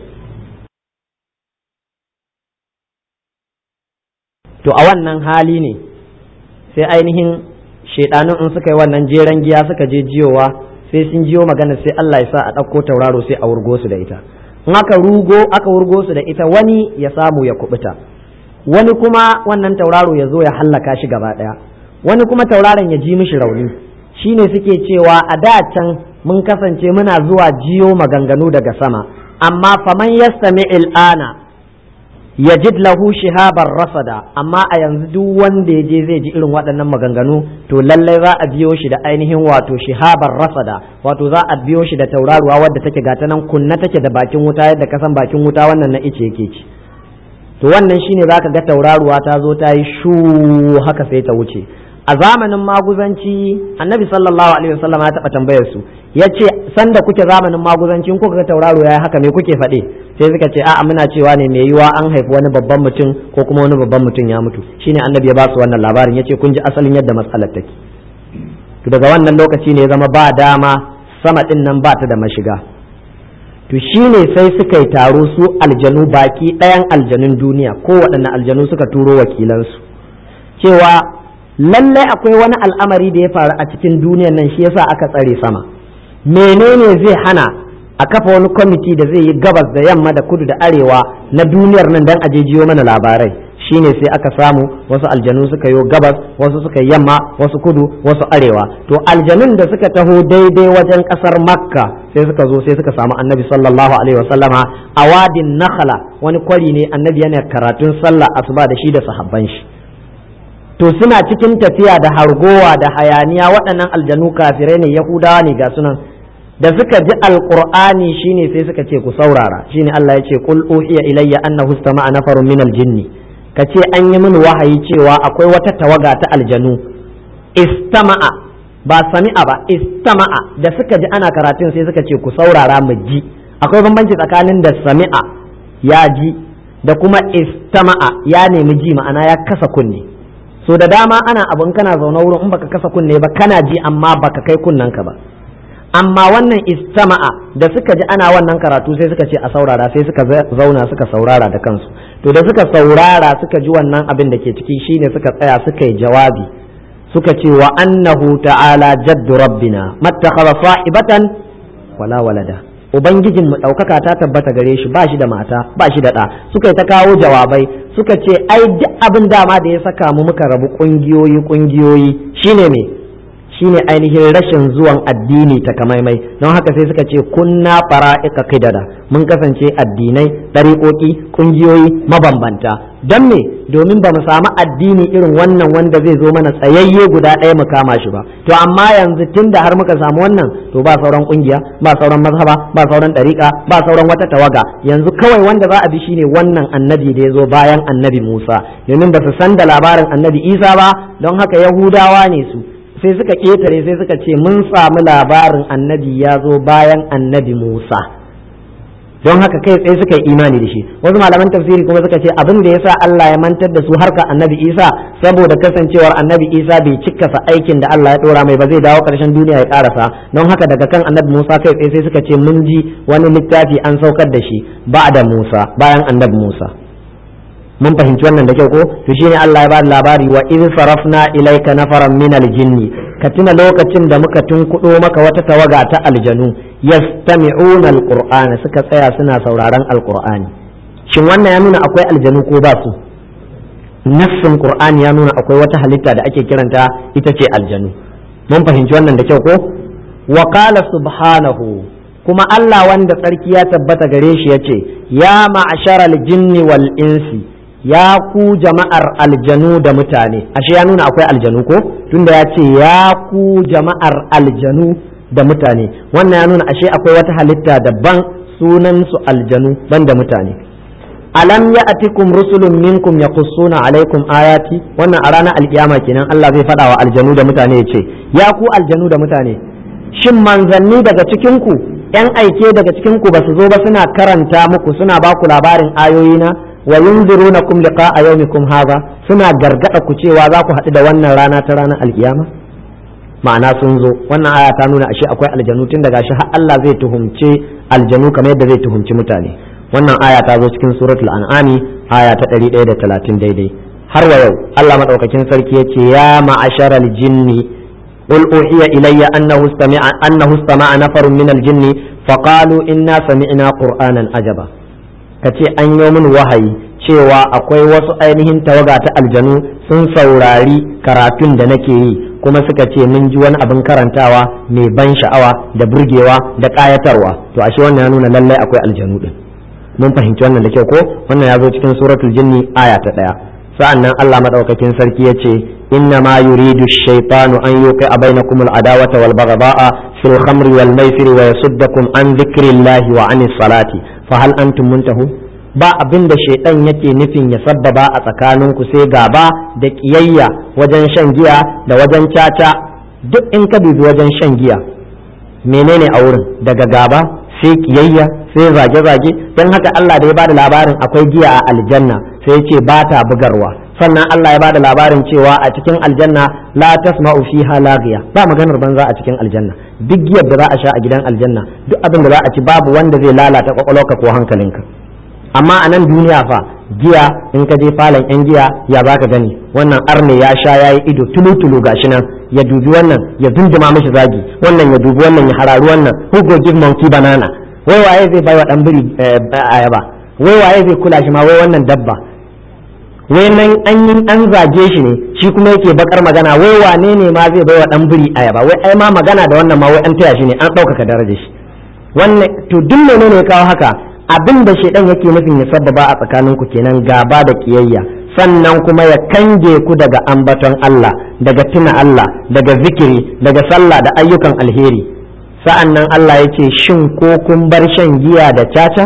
to a wannan hali ne sai ainihin shedanun in suka yi wannan jeren giya suka je jiyowa sai sun jiyo magana sai Allah ya sa a ɗauko tauraro sai a wurgo su da ita in aka rugo aka wurgo su da ita wani ya samu ya kubuta wani kuma wannan tauraro ya zo ya hallaka shi gaba ɗaya wani kuma tauraron ya ji mishi rauni shine suke cewa a da can mun kasance muna zuwa jiyo maganganu daga sama amma faman yastami il'ana yajid lahu shihabar rasada amma a yanzu duk wanda ya je zai ji irin waɗannan maganganu to lallai za a biyo shi da ainihin wato shihabar rasada wato za a biyo shi da tauraruwa wadda take gata nan kunna take da bakin wuta yadda kasan bakin wuta wannan na ice yake ci to wannan shine zaka ga tauraruwa ta zo ta yi shu haka sai ta wuce a zamanin maguzanci annabi sallallahu alaihi wasallam ya taɓa tambayar su ya ce sanda kuke zamanin maguzanci kuka ga tauraro ya haka me kuke faɗe sai suka ce a'a muna cewa ne mai yiwa an haifi wani babban mutum ko kuma wani babban mutum ya mutu shine annabi ya ba su wannan labarin ya ce kun ji asalin yadda matsalar take to daga wannan lokaci ne ya zama ba dama sama din nan ba ta da mashiga to shine sai suka yi taro su aljanu baki ɗayan aljanun duniya ko waɗanne aljanu suka turo wakilansu cewa lallai akwai wani al'amari da ya faru a cikin duniyar nan shi yasa aka tsare sama menene zai hana a kafa wani kwamiti da zai yi gabas da yamma da kudu da arewa na duniyar nan dan ajejiyo mana labarai shine sai aka samu wasu aljanu suka yi gabas wasu suka yamma wasu kudu wasu arewa to aljanun da suka taho daidai wajen kasar makka sai suka zo sai suka samu annabi sallallahu alaihi wasallama a wadin nakhla wani kwari ne annabi yana karatun sallah asuba da shi da sahabban shi to suna cikin tafiya da hargowa da hayaniya waɗannan aljanu kafirai ne yahudawa ne ga sunan da suka ji alqur'ani shine sai suka ce ku saurara shine Allah ya ce qul uhiya ilayya annahu istama'a nafarun min aljinni kace an yi mini wahayi cewa akwai wata tawaga ta aljanu istama'a ba sami'a ba istama'a da suka ji ana karatun sai suka ce ku saurara mu ji akwai bambanci tsakanin da sami'a ya ji da kuma istama'a ya nemi ji ma'ana ya kasa kunne so da dama ana abin kana zaune wurin in baka kasa kunne ba kana ji amma baka kai kunnen ka ba amma wannan istama'a da suka ji ana wannan karatu sai suka ce a saurara sai suka zauna suka saurara da kansu to da suka saurara suka ji wannan abin da ke ciki shine suka tsaya suka yi jawabi suka ce wa annahu ta'ala jaddu rabbina mattakhadha sa'ibatan wala walada ubangijin mu ɗaukaka ta tabbata gare shi ba shi da mata ba shi da ɗa suka yi ta kawo jawabai suka ce ai duk abin dama da ya saka mu muka rabu ƙungiyoyi ƙungiyoyi shine me shine ainihin rashin zuwan addini ta kamaimai don haka sai suka ce kunna fara'ika kidada mun kasance addinai ɗariƙoƙi ƙungiyoyi mabambanta don me domin ba mu samu addini irin wannan wanda zai zo mana tsayayye guda ɗaya mu kama shi ba to amma yanzu tun da har muka samu wannan to ba sauran ƙungiya ba sauran mazhaba ba sauran ɗariƙa ba sauran wata tawaga yanzu kawai wanda za a bi shine wannan annabi da ya zo bayan annabi Musa domin ba su san da labarin annabi Isa ba don haka Yahudawa ne su sai suka ƙetare sai suka ce mun samu labarin annabi ya zo bayan annabi Musa don haka kai tsaye suka yi imani da shi wasu malaman tafsiri kuma suka ce abin da yasa Allah ya mantar da su harka annabi Isa saboda kasancewar annabi Isa bai cikkasa aikin da Allah ya dora mai ba zai dawo karshen duniya ya karasa don haka daga kan annabi Musa kai tsaye sai suka ce mun ji wani littafi an saukar da shi ba da Musa bayan annabi Musa mun fahimci wannan da kyau ko to shine Allah ya ba da labari wa idh sarafna ilayka nafaran min aljinni ka tuna lokacin da muka tunkudo maka wata tawaga ta aljanu yastami'una alqur'ana suka tsaya suna sauraron alqur'ani shin wannan ya nuna akwai aljanu ko ba su nassin qur'ani ya nuna akwai wata halitta da ake kiranta ita ce aljanu mun fahimci wannan da kyau ko wa qala subhanahu kuma Allah wanda tsarki ya tabbata gare shi yace ya ma'asharal jinni wal insi ya ku jama'ar aljanu da mutane ashe ya nuna akwai aljanu ko tunda ya ce ya ku jama'ar aljanu da mutane wannan ya nuna ashe akwai wata halitta daban sunan su aljanu ban da mutane alam ya atikum rusulun minkum yaqussuna alaikum ayati wannan a ranar alkiyama kenan Allah zai faɗa wa aljanu da mutane ya ce ya ku aljanu da mutane shin manzanni daga cikin ku yan aike daga cikin ku ba su zo ba suna karanta muku suna ba ku labarin ayoyina wa yunzirunakum liqa'a yawmikum hadha suna gargada ku cewa za ku haɗu da wannan rana ta ranar alkiyama ma'ana sun zo wannan aya ta nuna ashe akwai aljanu tun daga shi har Allah zai tuhumce aljanu kamar yadda zai tuhumci mutane wannan aya ta zo cikin suratul an'ami aya ta 130 daidai har wa yau Allah madaukakin sarki yace ya ma'asharal jinni قل أوحي إلي أنه استمع أنه استمع نفر من الجن فقالوا إنا سمعنا قرآنا عجبا كتي أن يوم وحي cewa akwai wasu ainihin tawaga ta aljanu sun saurari karatun da nake yi kuma suka ce mun ji wani abin karantawa mai ban sha'awa da burgewa da ƙayatarwa to ashe wannan ya nuna lallai akwai aljanu din mun fahimci wannan da kyau ko wannan ya zo cikin suratul jinni aya ta ɗaya sa'an nan Allah madaukakin sarki ya ce إنما يريد الشيطان أن يوقع بينكم العداوة والبغضاء في الخمر والميسر ويصدكم عن ذكر الله وعن الصلاة فهل أنتم منتهون ba abin da shaidan yake nufin ya sabbaba a tsakaninku sai gaba da kiyayya wajen shan giya da wajen caca duk in ka dubi wajen shan giya menene a wurin daga gaba sai kiyayya sai zage-zage don haka Allah da ya bada labarin akwai giya a aljanna sai ya ce ba ta bugarwa sannan Allah ya bada labarin cewa a cikin aljanna la tasma'u fiha laghiya ba maganar banza a cikin aljanna duk giyar da za a sha a gidan aljanna duk abin da za a ci babu wanda zai lalata kwakwalwarka ko hankalinka amma a nan duniya fa giya in ka je falon yan giya ya baka gani wannan arne ya sha yayi ido tulu-tulu gashi nan ya dubi wannan ya dunduma mishi zagi wannan ya dubi wannan ya hararu wannan who go give monkey banana wai waye zai baiwa dan biri ayaba wai waye zai kula shi ma wai wannan dabba wai nan an yi an zage shi ne shi kuma yake bakar magana wai wane ne ma zai baiwa dan biri ayaba wai ai ma magana da wannan ma wai an taya shi ne an ɗaukaka darajar shi wannan to duk menene ya kawo haka abin da shaidan yake nufin ya sababa a tsakaninku kenan gaba da kiyayya sannan kuma ya kange ku daga ambaton Allah daga tuna Allah daga zikiri daga sallah da ayyukan alheri sa'an nan Allah ya ce shin ko kun bar shan giya da caca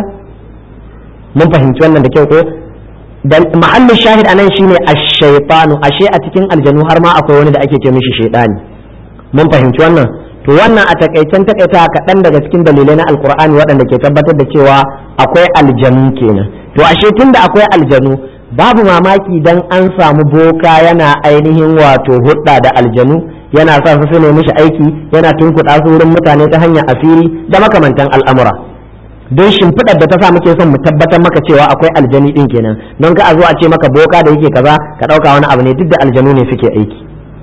mun fahimci wannan da kyau ko dan mahallin shahid anan shine ash-shaytanu ashe a cikin aljanu har ma akwai wani da ake ce mishi shaytani mun fahimci wannan to wannan a takaicen takaita kaɗan daga cikin dalilai na alkur'ani waɗanda ke tabbatar da cewa akwai aljanu kenan to ashe tunda akwai aljanu babu mamaki dan an samu boka yana ainihin wato hudda da aljanu yana sa su ne mishi aiki yana tunkuɗa su wurin mutane ta hanyar asiri da makamantan al'amura don shimfiɗar da ta sa muke son mu tabbatar maka cewa akwai aljani ɗin kenan don ka a zo a ce maka boka da yake kaza ka ɗauka wani abu ne duk da aljanu ne suke aiki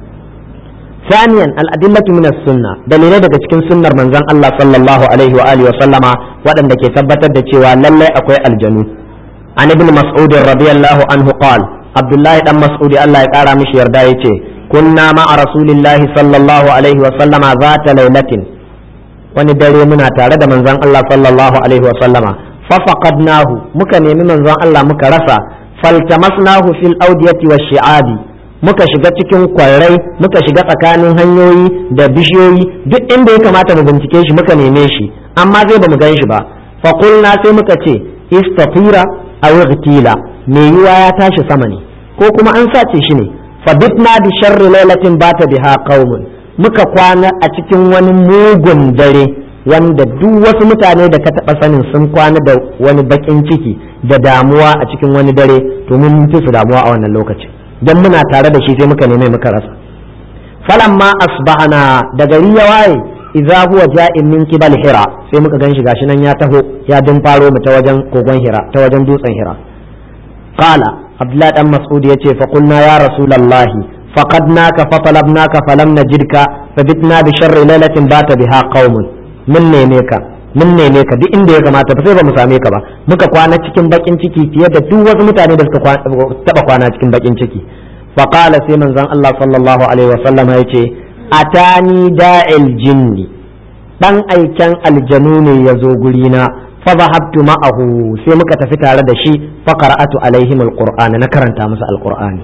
ثانيا الأدلة من السنة دليل daga cikin sunnar manzon Allah sallallahu alaihi wa alihi wa sallama waɗanda ke tabbatar da cewa lalle akwai aljanu an ibn mas'ud radiyallahu anhu qala abdullahi dan mas'ud Allah ya kara mishi yarda yace kunna ma'a rasulillahi sallallahu alaihi wa sallama zata lailatin wani dare muna tare da manzon Allah sallallahu alaihi wa sallama fa faqadnahu muka nemi manzon Allah muka rasa faltamasnahu fil awdiyati wash shi'abi muka shiga cikin kwarai muka shiga tsakanin hanyoyi da bishiyoyi duk inda ya kamata mu bincike shi muka neme shi amma zai bamu gan shi ba fa qulna sai muka ce istatira aw igtila me yiwa ya tashi sama ne ko kuma an sace shi ne fa bitna bi sharri lailatin bata biha qaumun muka kwana a cikin wani mugun dare wanda duk wasu mutane da ka taɓa sanin sun kwana da wani bakin ciki da damuwa a cikin wani dare to mun fi su damuwa a wannan lokacin dan muna tare da shi sai muka neme muka rasa falamma asbahana da gari ya waye idza huwa ja'in min kibal hira sai muka ganshi gashi nan ya taho ya dun faro mu ta wajen kogon hira ta wajen dutsen hira qala abdullahi dan mas'ud yace fa qulna ya rasulullahi faqadnaka fa talabnaka falam najidka fabitna bi sharri lailatin bata biha qaumun mun neme ka mun neme ka duk inda ya kamata ba sai ba mu same ka ba muka kwana cikin bakin ciki fiye da duk wasu mutane da suka taba kwana cikin bakin ciki fa qala sai manzon Allah sallallahu alaihi wasallam ya ce atani da'il jinni dan aiken aljanu ne ya zo guri na fa zahabtu ma'ahu sai muka tafi tare da shi fa qara'atu alaihim alqur'ana na karanta musu alqur'ani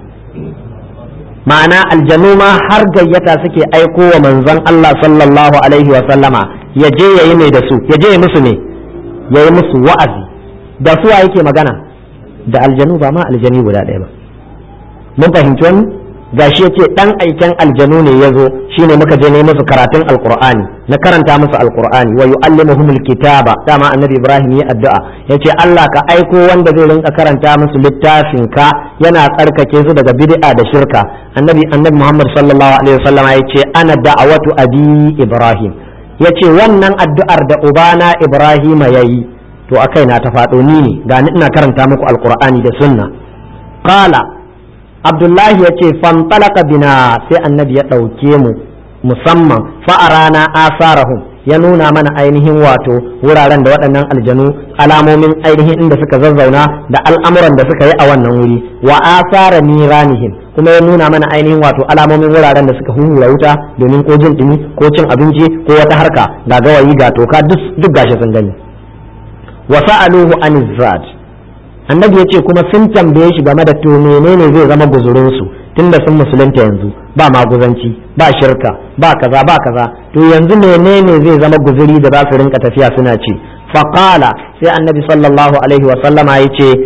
ma'ana aljanu ma har gayyata suke aiko wa manzon Allah sallallahu alaihi wa sallama ya je yayi mai da su ya je ya musu ne yayi musu wa'azi da su yake magana da aljanu ba ma aljani guda ɗaya ba mun fahimci wani gashi yace dan aiken aljanu ne yazo shine muka je ne musu karatun alqur'ani na karanta musu alqur'ani wa yuallimuhumul kitaba dama annabi ibrahim ya addu'a yace Allah ka aiko wanda zai rinka karanta musu littafin ka yana tsarkake su daga bid'a da shirka annabi annabi muhammad sallallahu alaihi wasallam yace ana da'awatu abi ibrahim yace wannan addu'ar da ubana ibrahim yayi to akai na ta faɗo ni ne ga ni ina karanta muku alqur'ani da sunna qala abdullahi ya ce fantalaka bina sai annabi ya ɗauke mu musamman fa'arana asarahum ya nuna mana ainihin wato wuraren da waɗannan aljanu alamomin ainihin inda suka zazzauna da al'amuran da suka yi a wannan wuri wa asara niranihim kuma ya nuna mana ainihin wato alamomin wuraren da suka huhura wuta domin ko jin ɗumi ko cin abinci ko wata harka ga gawayi ga toka duk gashi sun gani wa sa'aluhu an annabi ya ce kuma sun tambaye shi game da to menene zai zama guzurinsu tunda sun musulunta yanzu ba maguzanci ba shirka ba kaza ba kaza to yanzu menene zai zama guzuri da za su rinka tafiya suna ci faqala sai annabi sallallahu alaihi wa sallama ya ce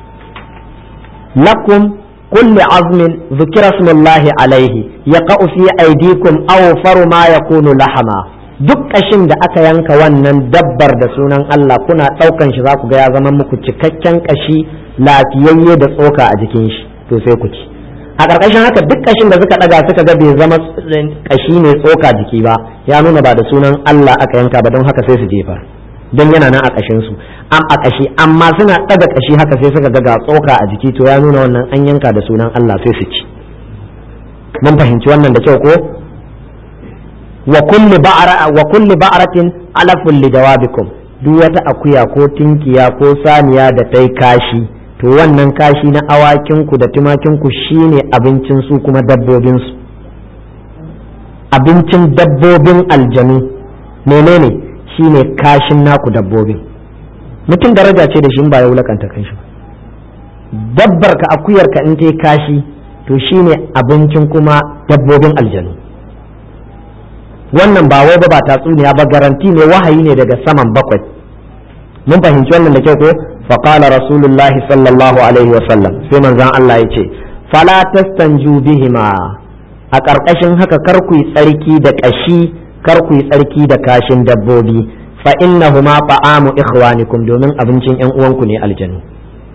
lakum kulli azmin zukira smullahi alaihi yaqa'u fi aydikum aw faru ma yakunu lahama duk ƙashin da aka yanka wannan dabbar da sunan Allah kuna ɗaukan shi za ku ga ya zama muku cikakken ƙashi lafiyayye da tsoka a jikin shi to sai ku ci a ƙarƙashin haka duk ƙashin da suka ɗaga suka ga bai zama ƙashi ne tsoka jiki ba ya nuna ba da sunan Allah aka yanka ba don haka sai su jefa don yana nan a ƙashin su am a ƙashi amma suna ɗaga ƙashi haka sai suka ga ga tsoka a jiki to ya nuna wannan an yanka da sunan Allah sai su ci mun fahimci wannan da kyau ko wa kulli ba'ra wa kulli ba'ratin alafun li jawabikum duk wata akuya ko tinkiya ko saniya da tai kashi to wannan kashi na awakin ku da tumakin ku shine abincin su kuma dabbobin su abincin dabbobin aljanu menene shine kashin naku dabbobin mutum daraja ce da shi ba ya wulakanta kanshi dabbar ka akuyar ka in tai kashi to shine abincin kuma dabbobin aljanu wannan ba wai ba ba tatsuniya ba garanti ne wahayi ne daga saman bakwai mun fahimci wannan da kyau ko fa qala rasulullah sallallahu alaihi wa sallam sai manzon Allah ya ce fala tastanju bihima a ƙarƙashin haka kar ku yi tsarki da ƙashi kar ku yi tsarki da kashin dabbobi fa innahuma ta'amu ikhwanikum domin abincin ƴan uwanku ne aljanu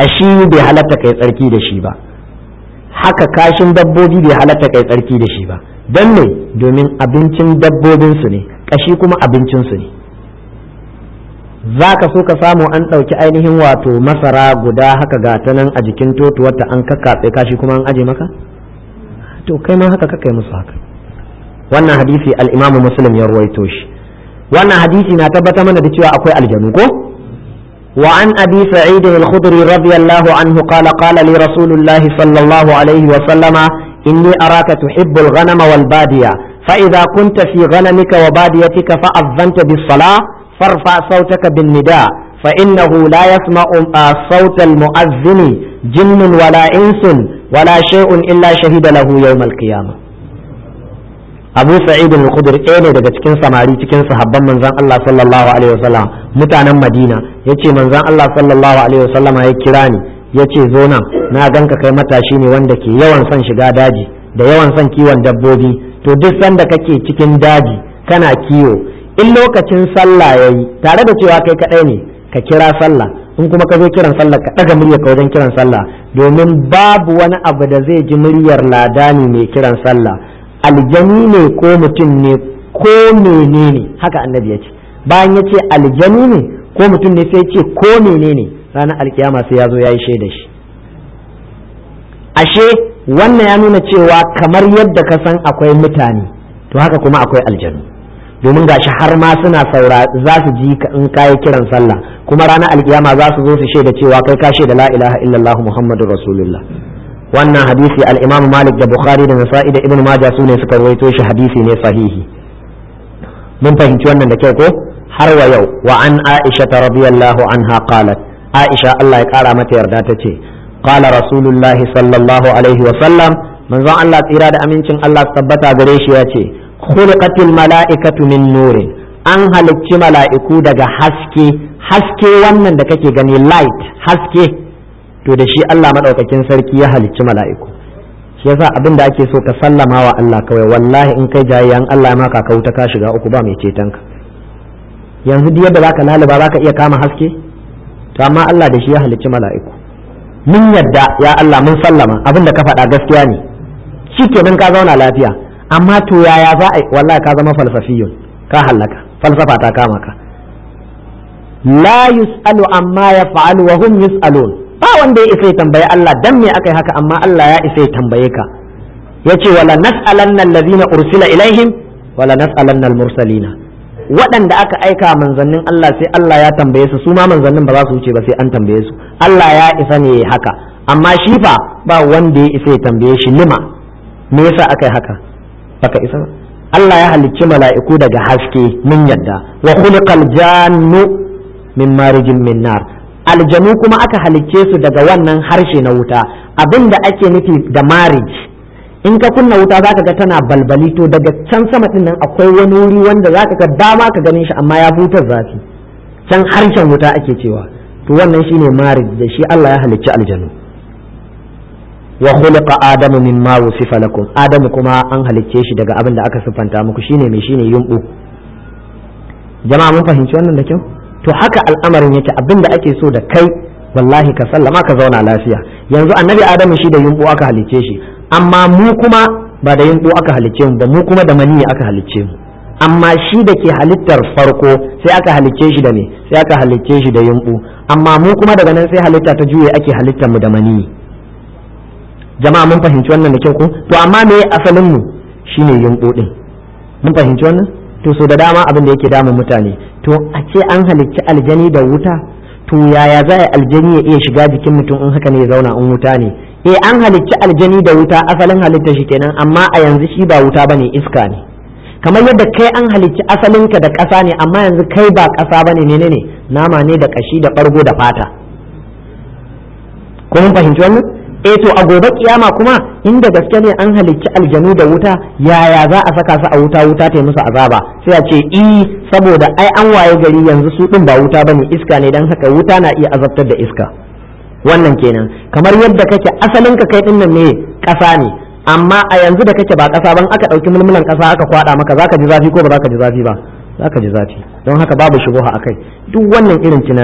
kashi bai halatta kai tsarki da shi ba haka kashin dabbobi bai halatta kai tsarki da shi ba don me domin abincin dabbobinsu ne kashi kuma abincinsu ne za ka so ka samu an ɗauki ainihin wato masara guda haka ga ta nan a jikin totuwarta an kakkatse kashi kuma an aje maka to kai ma haka kakai musu haka wannan hadisi al-imamu muslim ya ruwaito shi wannan hadisi na tabbata mana da cewa akwai aljanu ko wa an abi sa'id al-khudri radiyallahu anhu qala qala li rasulillahi sallallahu alaihi wa sallama inni araka tuhibbu al-ghanama wal badiya fa idha kunta fi ghanamika wa badiyatika fa adhanta bis-salah فارفع صوتك بالنداء فإنه لا يسمع صوت المؤذن جن ولا إنس ولا شيء إلا شهد له يوم القيامة Abu Sa'id al-Khudri ɗaya ne daga cikin samari cikin sahabban manzon Allah sallallahu alaihi wasallam mutanen Madina yace manzon Allah sallallahu alaihi wasallam ya kira ni yace zo nan na ganka kai matashi ne wanda ke yawan son shiga daji da yawan son kiwon dabbobi to duk sanda kake cikin daji kana kiwo in lokacin sallah ya yi tare da cewa kai kaɗai ne ka kira sallah in kuma ka zo kiran sallah ka ɗaga muryar ka wajen kiran sallah domin babu wani abu da zai ji muryar ladani mai kiran sallah aljani ne ko mutum ne ko menene haka annabi ya ce bayan ya ce aljani ne ko mutum ne sai ce ko menene ranar alkiyama sai ya zo ya yi shaida shi ashe wannan ya nuna cewa kamar yadda ka san akwai mutane to haka kuma akwai aljanu domin gashi har ma suna saura za su ji in kayi kiran sallah kuma ranar alkiyama za su zo su shaida cewa kai ka shaida la ilaha illallah muhammadur rasulullah wannan hadisi al-imam malik da bukhari da nasa'i da ibn majah su ne suka rawaito shi hadisi ne sahihi mun fahimci wannan da kyau ko har wa yau wa an aisha radiyallahu anha qalat aisha Allah ya kara mata yarda ta ce qala rasulullah sallallahu alaihi wa sallam manzon Allah tsira da amincin Allah tabbata gare shi ya ce khuliqatil mala'ikatu min nurin an halicci mala'iku daga haske haske wannan da kake gani light haske to da shi Allah madaukakin sarki ya halicci mala'iku shi yasa abin da ake so ka sallama wa Allah kawai wallahi in kai jayayyan Allah ma ka wuta ka shiga uku ba mai ceton ka yanzu duk yadda zaka laluba zaka iya kama haske to amma Allah da shi ya halicci mala'iku mun yadda ya Allah mun sallama abin da ka faɗa gaskiya ne shikenan ka zauna lafiya amma to yaya za a wallahi ka zama falsafiyun ka hallaka falsafa ta kama ka la yus'alu amma yaf'alu wa hum yus'alun ba wanda ya isa ya tambaye Allah dan me akai haka amma Allah ya isa ya tambaye ka yace wala nas'alanna allazina ursila ilaihim wala nas'alanna al-mursalina waɗanda aka aika manzannin Allah sai Allah ya tambaye su su ma manzannin ba za su wuce ba sai an tambaye su Allah ya isa ne haka amma shi fa ba wanda ya isa ya tambaye shi lima me yasa aka yi haka baka isa ba Allah ya halicci mala'iku daga haske mun yadda wa khuliqal jannu min marijin min nar aljanu kuma aka halicce su daga wannan harshe na wuta abinda ake nufi da marriage in ka kunna wuta zaka ga tana balbali to daga can sama din nan akwai wani wuri wanda zaka ga dama ka ganin shi amma ya butar zafi can harshen wuta ake cewa to wannan shine marriage da shi Allah ya halicci aljanu wa khuliqa adamu mimma wusifa lakum adamu kuma an halicce shi daga abin da aka siffanta muku shine mai shine yumbu jama'a mun fahimci wannan da kyau to haka al'amarin yake abin da ake so da kai wallahi ka sallama ka zauna lafiya yanzu annabi adamu shi da yumbu aka halicce shi amma mu kuma ba da yumbu aka halicce mu ba mu kuma da maniyi aka halicce mu amma shi da ke halittar farko sai aka halicce shi da me sai aka halicce shi da yumbu amma mu kuma daga nan sai halitta ta juye ake halittar mu da maniyi jama'a mun fahimci wannan da kyau ko to amma me asalin mu shine yumbu din mun fahimci wannan to so da dama abin da yake damun mutane to a ce an halicci aljani da wuta to yaya za a aljani ya iya shiga jikin mutum in haka ne ya zauna in wuta ne eh an halicci aljani da wuta asalin halitta shi kenan amma a yanzu shi ba wuta bane iska ne kamar yadda kai an halicci asalinka da ƙasa ne amma yanzu kai ba ƙasa bane ne ne nama ne da ƙashi da ɓargo da fata ko mun fahimci wannan eh to a gobe kiyama kuma inda gaske ne an halicci aljanu da wuta yaya za a saka su a wuta wuta ta musu azaba sai a ce i saboda ai an waye gari yanzu su din ba wuta bane iska ne dan haka wuta na iya azabtar da iska wannan kenan kamar yadda kake asalin ka kai din nan ne kasa ne amma a yanzu da kake ba kasa ban aka dauki mulmulan kasa aka kwada maka zaka ji zafi ko ba zaka ji zafi ba zaka ji zafi don haka babu shubuha akai duk wannan irin tunanin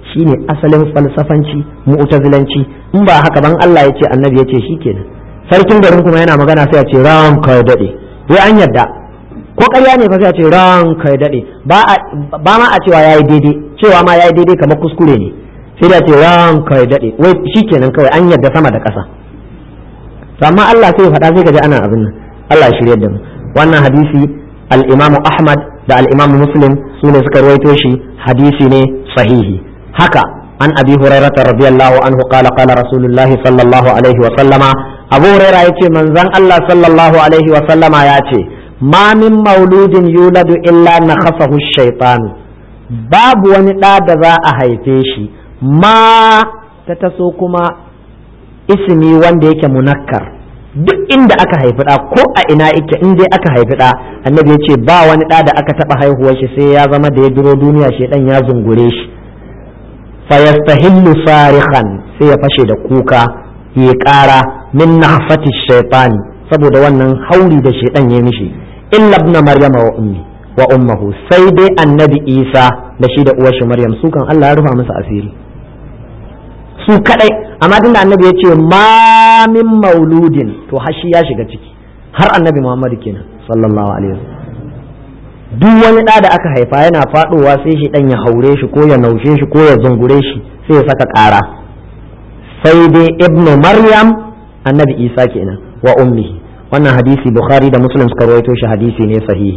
shine asalin falsafanci mu'tazilanci in ba haka ban Allah ya ce annabi ya ce shikenan sarkin garin kuma yana magana sai ya ce ranka ya dade wai an yadda ko ƙarya ne fa sai ya ce ranka ya dade ba ba ma a cewa yayi daidai cewa ma yayi daidai kamar kuskure ne sai da ce ranka ya dade wai shikenan kawai an yadda sama da ƙasa to amma Allah sai ya faɗa sai ka ji ana abin nan Allah ya shirye da mu wannan hadisi al-Imam Ahmad da al-Imam Muslim su ne suka rawaito shi hadisi ne sahihi haka an abi hurairah radiyallahu anhu qala qala rasulullahi sallallahu alaihi wa sallama abu hurairah yace manzon Allah sallallahu alaihi wa sallama yace ma min mauludin yuladu illa nakhasahu shaytan babu wani ɗa da za a haife shi ma ta taso kuma ismi wanda yake munakkar duk inda aka haifi ɗa ko a ina yake in dai aka haifi ɗa annabi ya ce ba wani ɗa da aka taɓa haihuwar shi sai ya zama da ya duro duniya shedan ya zungure shi fayastahillu sarihan sai ya fashe da kuka ya ƙara min nahfati shaytani saboda wannan hauri da shedan ya mishi illa ibn maryama wa ummi wa ummuhu sai dai annabi isa da shi da uwar shi maryam su kan Allah ya rufa musu asiri su kadai amma tunda annabi ya ce ma min mauludin to hashi ya shiga ciki har annabi muhammadu kenan sallallahu alaihi wasallam duk wani ɗa da aka haifa yana faɗowa sai shi ɗan ya haure shi ko ya naushe shi ko ya zungure shi sai ya saka ƙara sai dai ibnu maryam annabi isa kenan wa ummihi wannan hadisi bukhari da muslim suka rawaito shi hadisi ne sahihi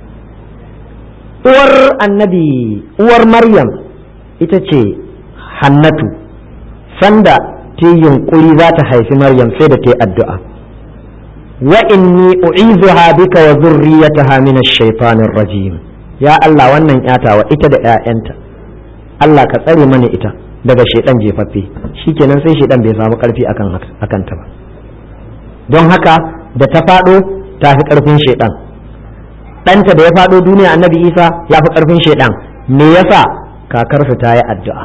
uwar annabi uwar maryam ita ce hannatu sanda ta yunkuri za ta haifi maryam sai da ta yi addu'a wa inni u'izuha bika wa zurriyataha min ash-shaytanir rajim ya Allah wannan yatawa ita da ƴaƴanta Allah ka tsare mana ita daga shaidan jefaffe shikenan sai shaidan bai samu karfi akan akan ta ba don haka da ta fado ta fi karfin shaidan ɗanta da ya fado duniya annabi Isa ya fi karfin shaidan me yasa kakarsa ta yi addu'a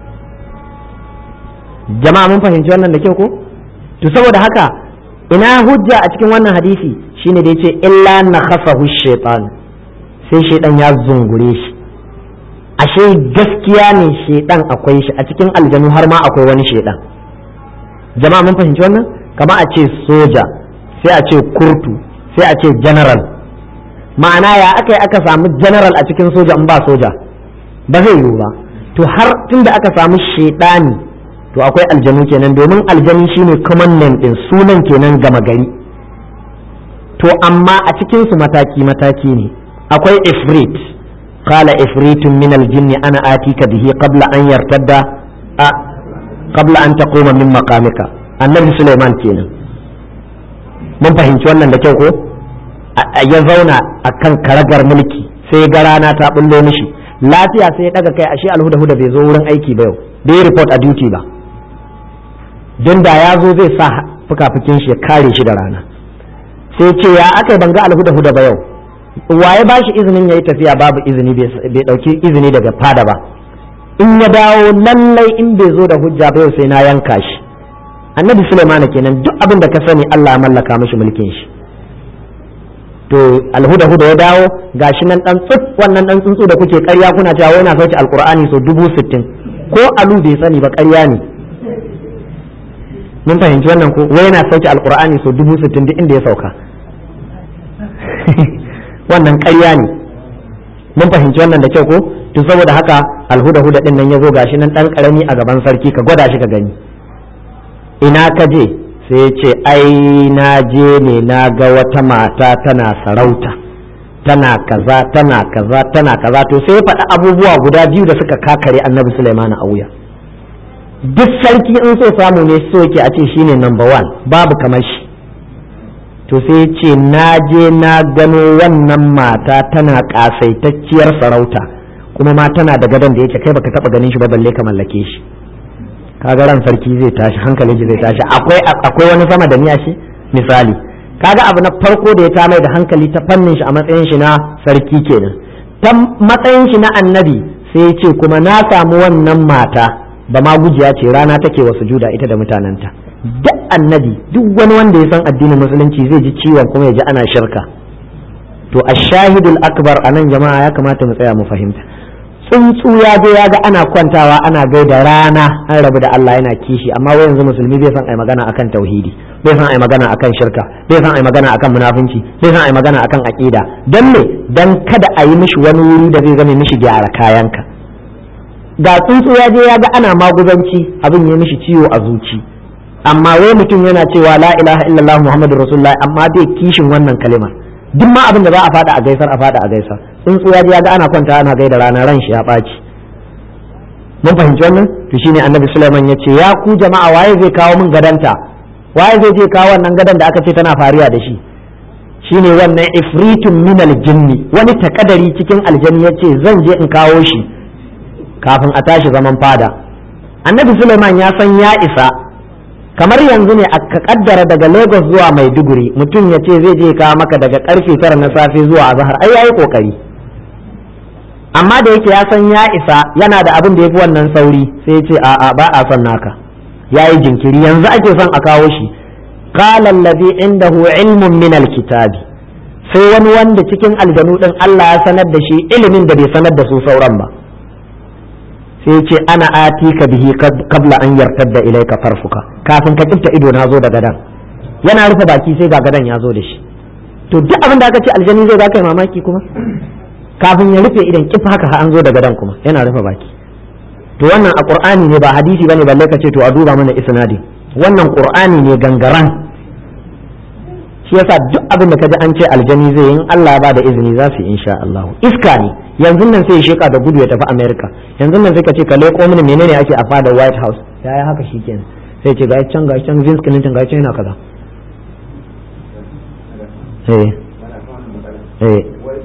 jama'a mun fahimci wannan da kyau ko to saboda haka ina hujja a cikin wannan hadisi shine da yace illa na khasahu shaitan sai shaitan ya zungure shi ashe gaskiya ne shaitan akwai shi a cikin aljanu har ma akwai wani shaitan jama'a mun fahimci wannan kama a ce soja sai a ce kurtu sai a ce general ma'ana ya aka yi aka samu general a cikin soja in ba soja ba zai yiwu ba to har tunda aka samu shaitani to akwai aljanu kenan domin aljanu shine common name din sunan kenan gama gari to amma a cikin su mataki mataki ne akwai ifrit qala ifritun min aljinn ana atika bihi qabla an yartadda a qabla an taquma min maqamika annabi Sulaiman kenan mun fahimci wannan da kyau ko ya zauna akan karagar mulki sai ga rana ta bullo mishi lafiya sai ya daga kai ashe alhuda huda bai zo wurin aiki ba yau bai report a duty ba don da ya zo zai sa fuka-fukin shi ya kare shi da rana sai ce ya aka ban ga alhuda huda ba yau waye ba shi izinin ya yi tafiya babu izini bai dauki izini daga fada ba in ya dawo lallai in bai zo da hujja ba yau sai na yanka shi annabi Sulaiman kenan duk abin da ka sani Allah ya mallaka mishi mulkin shi to alhuda huda ya dawo gashi nan dan tsut wannan dan tsuntsu da kuke ƙarya kuna cewa wai na sauke alqur'ani so dubu sittin ko alu bai sani ba ƙarya ne mun fahimci wannan ko wai yana sauke alqur'ani so dubu sittin duk inda ya sauka wannan ƙarya ne mun fahimci wannan da kyau ko to saboda haka alhuda huda din nan ya zo gashi nan dan karami a gaban sarki ka gwada shi ka gani ina ka je sai ya ce ai na je ne na ga wata mata tana sarauta tana kaza tana kaza tana kaza to sai ya faɗi abubuwa guda biyu da suka kakare annabi Sulaiman a wuya duk sarki in so samu ne so yake a ce shine number one babu kamar shi to sai ya ce na je na gano wannan mata tana kasaitacciyar sarauta kuma ma tana da gadon da yake kai baka taba ganin shi ba balle ka mallake shi kaga ran sarki zai tashi hankalin shi zai tashi akwai akwai wani sama da niya shi misali kaga abu na farko da ya ta mai da hankali ta fannin shi a matsayin shi na sarki kenan ta matsayin shi na annabi sai ya ce kuma na samu wannan mata ba ma gujiya ce rana take wa sujuda ita da mutanenta duk annabi duk wani wanda ya san addinin musulunci zai ji ciwon kuma ya ji ana shirka to ashahidul akbar anan jama'a ya kamata mu tsaya mu fahimta tsuntsu ya je ya ga ana kwantawa ana gaida rana an rabu da Allah yana kishi amma wai yanzu musulmi bai san ai magana akan tauhidi bai san ai magana akan shirka bai san ai magana akan munafunci bai san ai magana akan aqida dan me dan kada a yi mishi wani wuri da zai zame mishi gyara kayanka ga tsuntsu ya je ya ga ana maguzanci abin ya mishi ciwo a zuci amma wai mutum yana cewa la ilaha illallah muhammadur rasulullah amma bai kishin wannan kalimar duk ma abin da za a fada a gaisar a fada a gaisar tsuntsu ya je ya ga ana kwanta ana gaida rana ran shi ya ɓaci mun fahimci wannan to shine annabi sulaiman ya ce ya ku jama'a waye zai kawo min gadanta waye zai je kawo wannan gadan da aka ce tana fariya da shi shine wannan ifritun min aljinni wani takadari cikin aljanni ya ce zan je in kawo shi kafin a tashi zaman fada annabi sulaiman ya san ya isa kamar yanzu ne aka kaddara daga lagos zuwa maiduguri mutum ya ce zai je kawo maka daga karfe tara na safe zuwa azahar ai yayi kokari amma da yake ya san ya isa yana da abin da ya fi wannan sauri sai ya ce a'a ba a son naka yayi jinkiri yanzu ake son a kawo shi qala allazi indahu ilmun min alkitabi sai wani wanda cikin aljanu din Allah ya sanar da shi ilimin da bai sanar da su sauran ba sai ce ana atika bihi kabla an yartadda ilaika farfuka kafin ka kifta ido na zo da gadan yana rufe baki sai ga gadan ya zo da shi to duk abin da aka ce aljani zai za ka yi mamaki kuma kafin ya rufe idan kifa haka an zo da gadan kuma yana rufe baki to wannan a qur'ani ne ba hadisi bane balle ka ce to a duba mana isnadi wannan qur'ani ne gangaran shi yasa duk abin da kaji an ce aljani zai in Allah ba da izini za su yi insha Allah iska ne yanzu nan sai ya sheka da gudu ya tafi America yanzu nan sai ka ce ka leko mini menene ake a fada White House ya yi haka shikenan sai ce ga can ga can Vince Clinton ga can yana kaza eh eh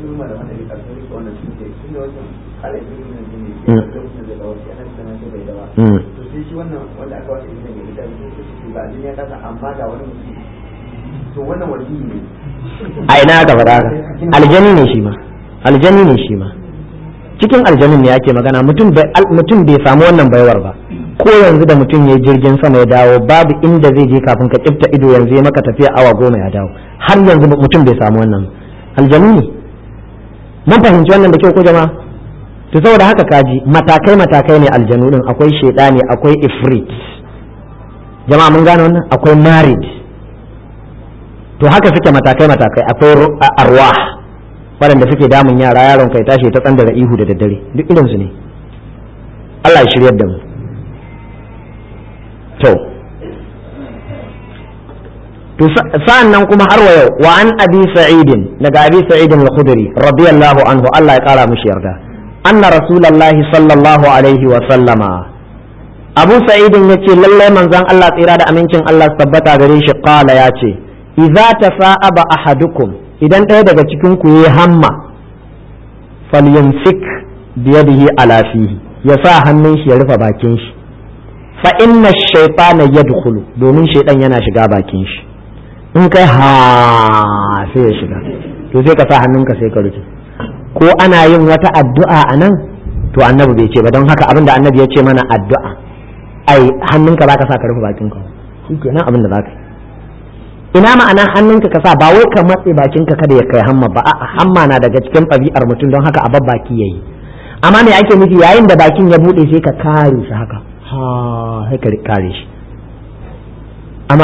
a ina ka faɗa haka aljani ne shi ma aljani ne shi ma cikin aljanin ne ake magana mutum bai samu wannan baiwar ba ko yanzu da mutum ya jirgin sama ya dawo babu inda zai je kafin ka kifta ido yanzu ya maka tafiya awa goma ya dawo har yanzu mutum bai samu wannan aljanu ne mun fahimci wannan da kyau ko jama'a to saboda haka kaji matakai matakai ne aljanu din akwai shedani akwai ifrit jama'a mun gane wannan akwai marid to haka suke matakai matakai akwai arwah waɗanda suke damun yara yaron kai tashi ta tsandara ihu da daddare duk irinsu ne Allah ya shiryar da mu to to sa'an nan kuma har wa yau wa an abi sa'idin daga abi sa'idin al-khudri radiyallahu anhu Allah ya kara mishi yarda anna rasulullahi sallallahu alaihi wa sallama abu sa'idin yace lalle manzon Allah tsira da amincin Allah tabbata gare shi qala yace idza tafa'aba ahadukum idan ɗaya daga cikin ku yi hamma falyumsik biyadihi ala fihi ya sa hannun shi ya rufe bakin shi fa inna shaytana yadkhulu domin shaydan yana shiga bakin shi in kai ha sai ya shiga to sai ka sa hannunka sai ka rufe ko ana yin wata addu'a a nan to annabi bai ce ba don haka abinda annabi ya ce mana addu'a ai hannunka zaka sa ka rufe bakinka shi kenan abin da zaka yi ina ma'ana hannunka ka sa ba wai ka matse bakinka kada ya kai hamma ba a'a hamma na daga cikin ɗabi'ar mutum don haka a baki yayi amma me ake nufi yayin da bakin ya bude sai ka kare shi haka ha sai ka kare shi amma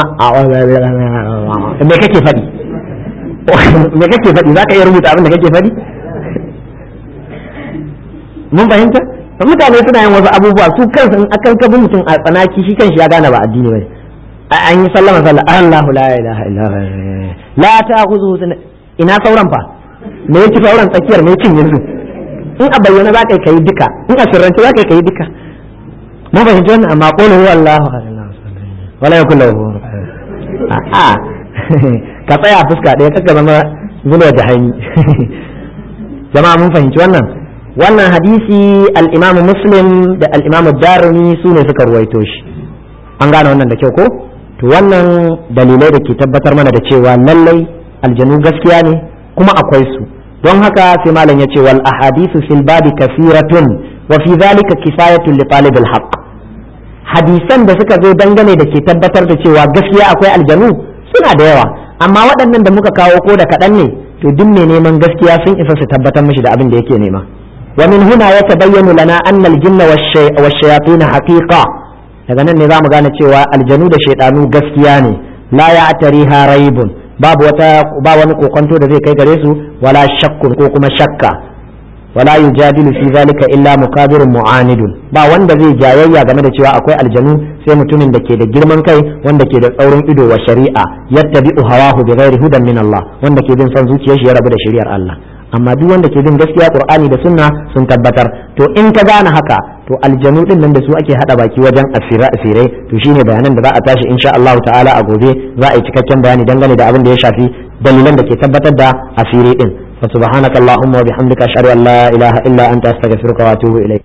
me kake faɗi me kake faɗi zaka iya rubuta abin da kake faɗi mun fahimta mutane suna yin wasu abubuwa su kansu in akan kabin mutum a tsanaki shi kanshi ya gane ba addini bane an yi sallama sallah Allahu la ilaha illa la ta'khudhu ina sauran fa me yake sauran tsakiyar me cin yanzu in a bayyana za ka yi duka in a sirrance za ka yi duka mun fahimci wannan amma qul huwa Allahu wala yakul lahu a ka tsaya fuska ɗaya kaka zama zuwa jahani jama'a mun fahimci wannan wannan hadisi al-imamu muslim da al-imamu darimi su ne suka ruwaito shi an gane wannan da kyau ko to wannan dalilai da ke tabbatar mana da cewa lallai aljanu gaskiya ne kuma akwai su don haka sai malam ya ce wal ahadithu fil babi kasiratun wa fi dhalika kifayatun li talib al haqq hadisan da suka zo dangane da ke tabbatar da cewa gaskiya akwai aljanu suna da yawa amma waɗannan da muka kawo ko da kaɗan ne to duk mai neman gaskiya sun isa su tabbatar mishi da abin da yake nema wa min huna yatabayyanu lana anna al-jinna wash-shayatin haqiqa daga nan ne zamu gane cewa aljanu da shaydanu gaskiya ne la ya'tariha raibun babu wata ba wani kokonto da zai kai gare su wala shakkun ko kuma shakka wala yujadilu fi zalika illa mukabirun mu'anidun ba wanda zai jayayya game da cewa akwai aljanu sai mutumin da ke da girman kai wanda ke da tsaurin ido wa shari'a yattabi'u hawahu bighairi hudan min Allah wanda ke bin son zuciyar shi ya rabu da shari'ar Allah amma duk wanda ke bin gaskiya Qur'ani da sunna sun tabbatar to in ka gane haka to aljanu din nan da su ake hada baki wajen asira asirai to shine bayanan da za a tashi insha Allah ta'ala a gobe za a yi cikakken bayani dangane da abin da ya shafi dalilan da ke tabbatar da asiri din فسبحانك اللهم وبحمدك أشهد أن لا إله إلا أنت أستغفرك وأتوب إليك